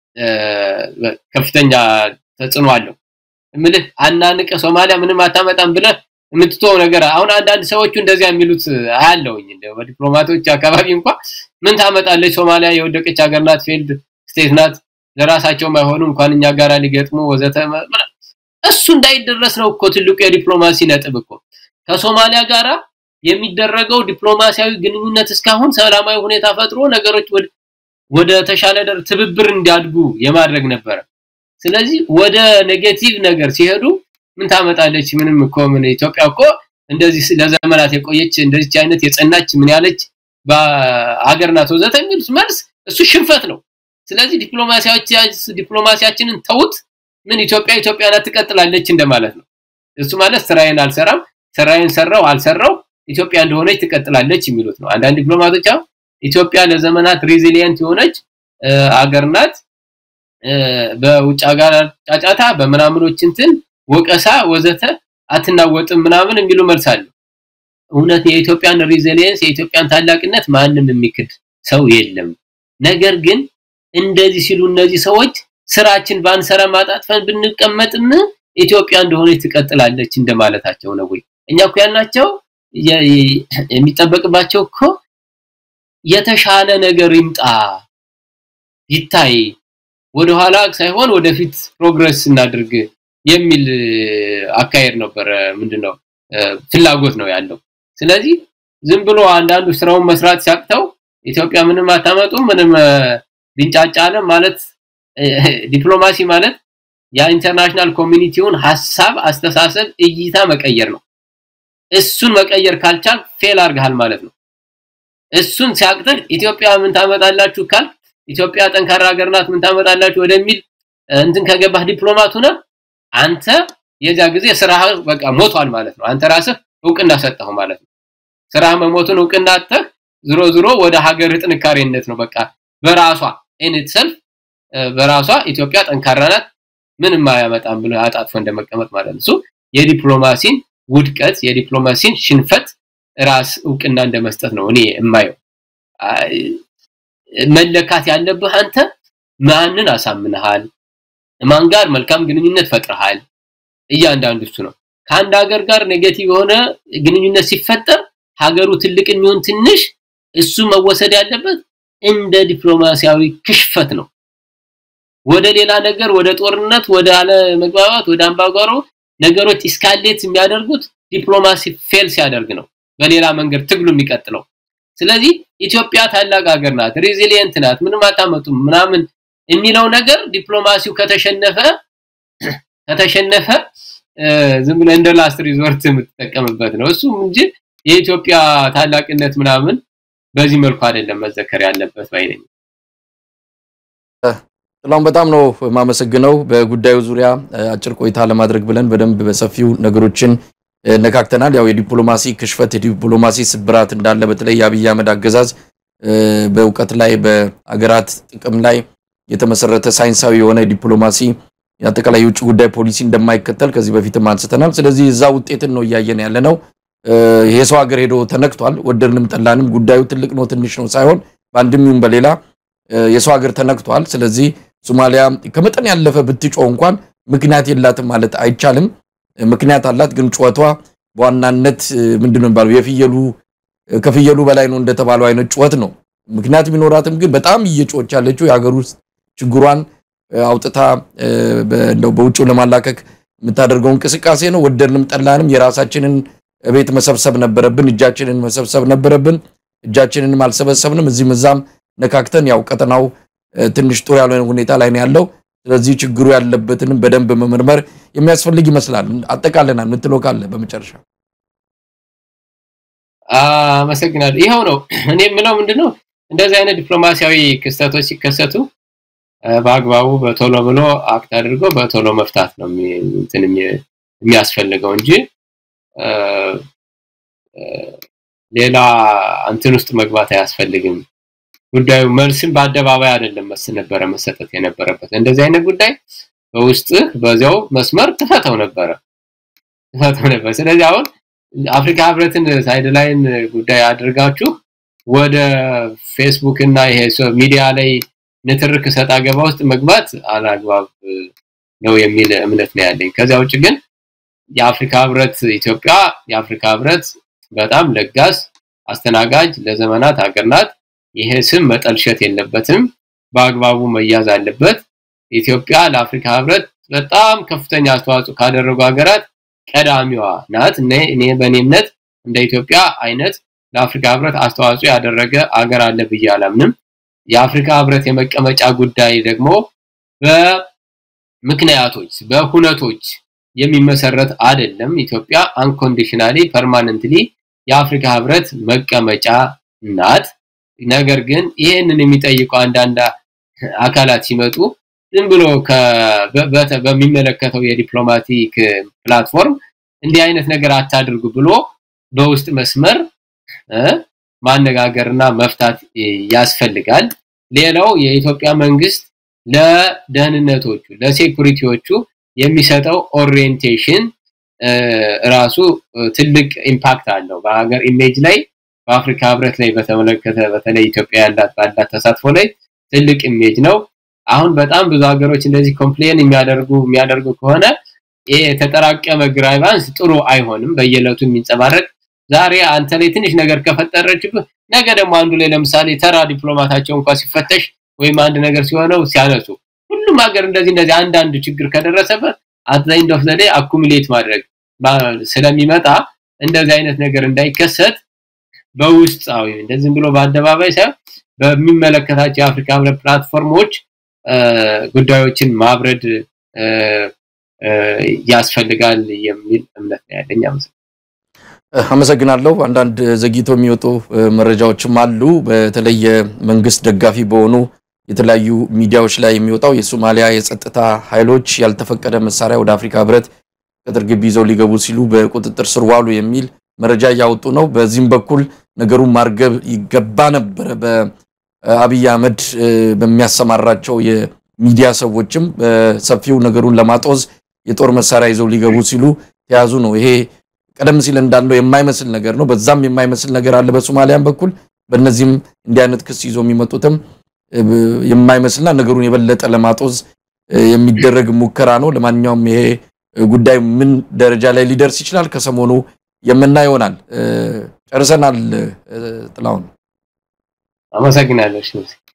ከፍተኛ ተጽዕኖ አለው ምልህ አናንቀ ሶማሊያ ምንም አታመጣም ብለ የምትተው ነገር አሁን አንዳንድ ሰዎቹ እንደዚያ የሚሉት አያለውኝ እንደ በዲፕሎማቶች አካባቢ እንኳን ምን ታመጣለች ሶማሊያ የወደቀች ሀገር ናት ፊልድ ስቴት ናት ለራሳቸው ማይሆኑ እንኳን እኛ ጋራ ሊገጥሙ ወዘተ እሱ እንዳይደረስ ነው እኮ ትልቁ የዲፕሎማሲ ነጥብ እኮ ከሶማሊያ ጋራ የሚደረገው ዲፕሎማሲያዊ ግንኙነት እስካሁን ሰላማዊ ሁኔታ ፈጥሮ ነገሮች ወደ ተሻለ ደር ትብብር እንዲያድጉ የማድረግ ነበረ ስለዚህ ወደ ኔጌቲቭ ነገር ሲሄዱ ምን ታመጣለች ምንም እኮ ምን ኢትዮጵያ እኮ እንደዚህ ለዘመናት የቆየች እንደዚህ አይነት የጸናች ምን ያለች በአገር ናት ወዘተ የሚሉት መልስ እሱ ሽንፈት ነው ስለዚህ ዲፕሎማሲያችንን ተውት ምን ኢትዮጵያ ኢትዮጵያ ናት ትቀጥላለች እንደማለት ነው እሱ ማለት ስራዬን አልሰራም ስራዬን ሰራው አልሰራው ኢትዮጵያ እንደሆነች ትቀጥላለች የሚሉት ነው አንዳንድ ዲፕሎማቶች ኢትዮጵያ ለዘመናት ሬዚሊየንት የሆነች አገር ናት በውጭ ሀገር ጫጫታ በምናምኖች እንትን ወቀሳ ወዘተ አትናወጥም ምናምን የሚሉ መልሳሉ እውነት የኢትዮጵያን ሬዚሊየንስ የኢትዮጵያን ታላቅነት ማንም የሚክድ ሰው የለም ነገር ግን እንደዚህ ሲሉ እነዚህ ሰዎች ስራችን ባንሰራ ማጣጥፈን ብንቀመጥም ኢትዮጵያ እንደሆነች ትቀጥላለች እንደማለታቸው ነው ወይ እኛ እኮ ያልናቸው የሚጠበቅባቸው እኮ የተሻለ ነገር ይምጣ ይታይ ወደኋላ ሳይሆን ወደፊት ፕሮግረስ እናድርግ የሚል አካሄድ ነበር ምንድነው ፍላጎት ነው ያለው ስለዚህ ዝም ብሎ አንዳንዱ ስራውን መስራት ሲያቅተው ኢትዮጵያ ምንም አታመጡ ምንም ቢንጫጫለ ማለት ዲፕሎማሲ ማለት የኢንተርናሽናል ኮሚኒቲውን ሐሳብ አስተሳሰብ እይታ መቀየር ነው እሱን መቀየር ካልቻል ፌል አርጋል ማለት ነው እሱን ሲያቅተን ኢትዮጵያ ምን ታመጣላችሁ ካል ኢትዮጵያ ጠንካራ ሀገር ናት ምን ታመጣላችሁ ወደሚል እንትን ከገባህ ዲፕሎማት ሆነ አንተ የዛ ጊዜ ስራህ በቃ ሞቷል ማለት ነው። አንተ ራስህ እውቅና ሰጠኸው ማለት ነው። ስራህ መሞቱን እውቅና አጥተህ ዝሮ ዝሮ ወደ ሀገር ጥንካሬነት ነው በቃ በራሷ ኢን ኢትሰልፍ በራሷ ኢትዮጵያ ጠንካራ ናት ምንም አያመጣም ብሎ አጣጥፎ እንደመቀመጥ ማለት ነው። እሱ የዲፕሎማሲን ውድቀት የዲፕሎማሲን ሽንፈት ራስ እውቅና እንደመስጠት ነው እኔ የማየው። መለካት ያለብህ አንተ ማንን አሳምነሃል፣ ማን ጋር መልካም ግንኙነት ፈጥረሃል። እያንዳንዱ እሱ ነው። ከአንድ ሀገር ጋር ኔጌቲቭ የሆነ ግንኙነት ሲፈጠር ሀገሩ ትልቅ የሚሆን ትንሽ እሱ መወሰድ ያለበት እንደ ዲፕሎማሲያዊ ክሽፈት ነው። ወደ ሌላ ነገር ወደ ጦርነት ወደ አለ መግባባት ወደ አምባጓሮ ነገሮች ኢስካሌት የሚያደርጉት ዲፕሎማሲ ፌል ሲያደርግ ነው። በሌላ መንገድ ትግሉ የሚቀጥለው። ስለዚህ ኢትዮጵያ ታላቅ ሀገር ናት፣ ሬዚሊየንት ናት፣ ምንም አታመጡም ምናምን የሚለው ነገር ዲፕሎማሲው ከተሸነፈ ከተሸነፈ ዝም ብለህ እንደ ላስት ሪዞርት የምትጠቀምበት ነው። እሱም እንጂ የኢትዮጵያ ታላቅነት ምናምን በዚህ መልኩ አይደለም መዘከር ያለበት ባይነኝ። ጥላሁን በጣም ነው የማመሰግነው። በጉዳዩ ዙሪያ አጭር ቆይታ ለማድረግ ብለን በደንብ በሰፊው ነገሮችን ነካክተናል። ያው የዲፕሎማሲ ክሽፈት የዲፕሎማሲ ስብራት እንዳለ በተለይ የአብይ አህመድ አገዛዝ በእውቀት ላይ በአገራት ጥቅም ላይ የተመሰረተ ሳይንሳዊ የሆነ ዲፕሎማሲ አጠቃላይ የውጭ ጉዳይ ፖሊሲ እንደማይከተል ከዚህ በፊትም አንስተናል። ስለዚህ እዛ ውጤትን ነው እያየን ያለ ነው። የሰው ሀገር ሄዶ ተነክቷል። ወደድንም ጠላንም ጉዳዩ ትልቅ ነው ትንሽ ነው ሳይሆን በአንድም ይሁን በሌላ የሰው ሀገር ተነክቷል። ስለዚህ ሶማሊያ ከመጠን ያለፈ ብትጮህ እንኳን ምክንያት የላትም ማለት አይቻልም። ምክንያት አላት፣ ግን ጩኸቷ በዋናነት ምንድነው የሚባለው የፍየሉ ከፍየሉ በላይ ነው እንደተባለው አይነት ጩኸት ነው። ምክንያት ቢኖራትም ግን በጣም እየጮች ያለችው የሀገር ውስጥ ችግሯን አውጥታ እንደው በውጭው ለማላከክ የምታደርገው እንቅስቃሴ ነው። ወደድንም ጠላንም የራሳችንን ቤት መሰብሰብ ነበረብን፣ እጃችንን መሰብሰብ ነበረብን። እጃችንንም አልሰበሰብንም። እዚህም እዛም ነካክተን ያው ቀጠናው ትንሽ ጥሩ ያልሆነ ሁኔታ ላይ ነው ያለው። ስለዚህ ችግሩ ያለበትንም በደንብ መመርመር የሚያስፈልግ ይመስላል። አጠቃለናል የምትለው ካለ በመጨረሻ አመሰግናለሁ። ይኸው ነው እኔ የምለው ምንድነው እንደዚህ አይነት ዲፕሎማሲያዊ ክስተቶች ሲከሰቱ በአግባቡ በቶሎ ብሎ አክት አድርጎ በቶሎ መፍታት ነው እንትን የሚያስፈልገው እንጂ ሌላ እንትን ውስጥ መግባት አያስፈልግም። ጉዳዩ መልስም በአደባባይ አይደለም መስ ነበረ መሰጠት የነበረበት። እንደዚህ አይነት ጉዳይ በውስጥህ በዚያው መስመር ትፈተው ነበረ ትፈተው ነበር። ስለዚህ አሁን አፍሪካ ህብረትን ሳይድ ላይን ጉዳይ አድርጋችሁ ወደ ፌስቡክ እና ይሄ ሚዲያ ላይ ንትርክ ሰጣ ገባ ውስጥ መግባት አላግባብ ነው የሚል እምነት ነው ያለኝ። ከዚያ ውጭ ግን የአፍሪካ ህብረት ኢትዮጵያ የአፍሪካ ህብረት በጣም ለጋስ አስተናጋጅ ለዘመናት ሀገር ናት። ይሄ ስም መጠልሸት የለበትም፣ በአግባቡ መያዝ አለበት። ኢትዮጵያ ለአፍሪካ ህብረት በጣም ከፍተኛ አስተዋጽኦ ካደረጉ ሀገራት ቀዳሚዋ ናት። እኔ በእኔ እምነት እንደ ኢትዮጵያ አይነት ለአፍሪካ ህብረት አስተዋጽኦ ያደረገ አገር አለ ብዬ አላምንም። የአፍሪካ ህብረት የመቀመጫ ጉዳይ ደግሞ በምክንያቶች በሁነቶች የሚመሰረት አይደለም። ኢትዮጵያ አንኮንዲሽናሊ ፐርማነንትሊ የአፍሪካ ህብረት መቀመጫ ናት። ነገር ግን ይሄንን የሚጠይቁ አንዳንድ አካላት ሲመጡ ዝም ብሎ በሚመለከተው የዲፕሎማቲክ ፕላትፎርም እንዲህ አይነት ነገር አታድርጉ ብሎ በውስጥ መስመር ማነጋገርና መፍታት ያስፈልጋል። ሌላው የኢትዮጵያ መንግስት ለደህንነቶቹ ለሴኩሪቲዎቹ የሚሰጠው ኦሪየንቴሽን ራሱ ትልቅ ኢምፓክት አለው በሀገር ኢሜጅ ላይ በአፍሪካ ህብረት ላይ በተመለከተ በተለይ ኢትዮጵያ ያላት ባላት ተሳትፎ ላይ ትልቅ ኢሜጅ ነው። አሁን በጣም ብዙ ሀገሮች እንደዚህ ኮምፕሌን የሚያደርጉ የሚያደርጉ ከሆነ ይሄ የተጠራቀመ ግራይቫንስ ጥሩ አይሆንም። በየዕለቱ የሚንጸባረቅ ዛሬ አንተ ላይ ትንሽ ነገር ከፈጠረችብህ ነገ ደግሞ አንዱ ላይ ለምሳሌ ተራ ዲፕሎማታቸው እንኳን ሲፈተሽ ወይም አንድ ነገር ሲሆነው ሲያነሱ ሁሉም ሀገር እንደዚህ እንደዚህ አንዳንድ ችግር ከደረሰበት አት ዘ ኤንድ ኦፍ ዘ ዴይ አኩሙሌት ማድረግ ስለሚመጣ እንደዚህ አይነት ነገር እንዳይከሰት በውስጣዊ እንደዚህ ብሎ በአደባባይ ሳይሆን በሚመለከታቸው የአፍሪካ ህብረት ፕላትፎርሞች ጉዳዮችን ማብረድ ያስፈልጋል የሚል እምነት ነው ያለኝ። አመሰግናለሁ። አንዳንድ ዘግይቶ የሚወጡ መረጃዎችም አሉ። በተለይ መንግስት ደጋፊ በሆኑ የተለያዩ ሚዲያዎች ላይ የሚወጣው የሶማሊያ የጸጥታ ኃይሎች ያልተፈቀደ መሳሪያ ወደ አፍሪካ ህብረት ቅጥር ግቢ ይዘው ሊገቡ ሲሉ በቁጥጥር ስር ዋሉ የሚል መረጃ እያወጡ ነው። በዚህም በኩል ነገሩን ማርገብ ይገባ ነበረ። በአብይ አህመድ በሚያሰማራቸው የሚዲያ ሰዎችም በሰፊው ነገሩን ለማጦዝ የጦር መሳሪያ ይዘው ሊገቡ ሲሉ ተያዙ ነው። ይሄ ቀደም ሲል እንዳለው የማይመስል ነገር ነው። በዛም የማይመስል ነገር አለ በሶማሊያም በኩል በእነዚህም እንዲህ አይነት ክስ ይዞ የሚመጡትም የማይመስልና ነገሩን የበለጠ ለማጦዝ የሚደረግ ሙከራ ነው። ለማንኛውም ይሄ ጉዳይ ምን ደረጃ ላይ ሊደርስ ይችላል ከሰሞኑ የምናየው ይሆናል። ጨርሰናል። ጥላሁን አመሰግናለሁ።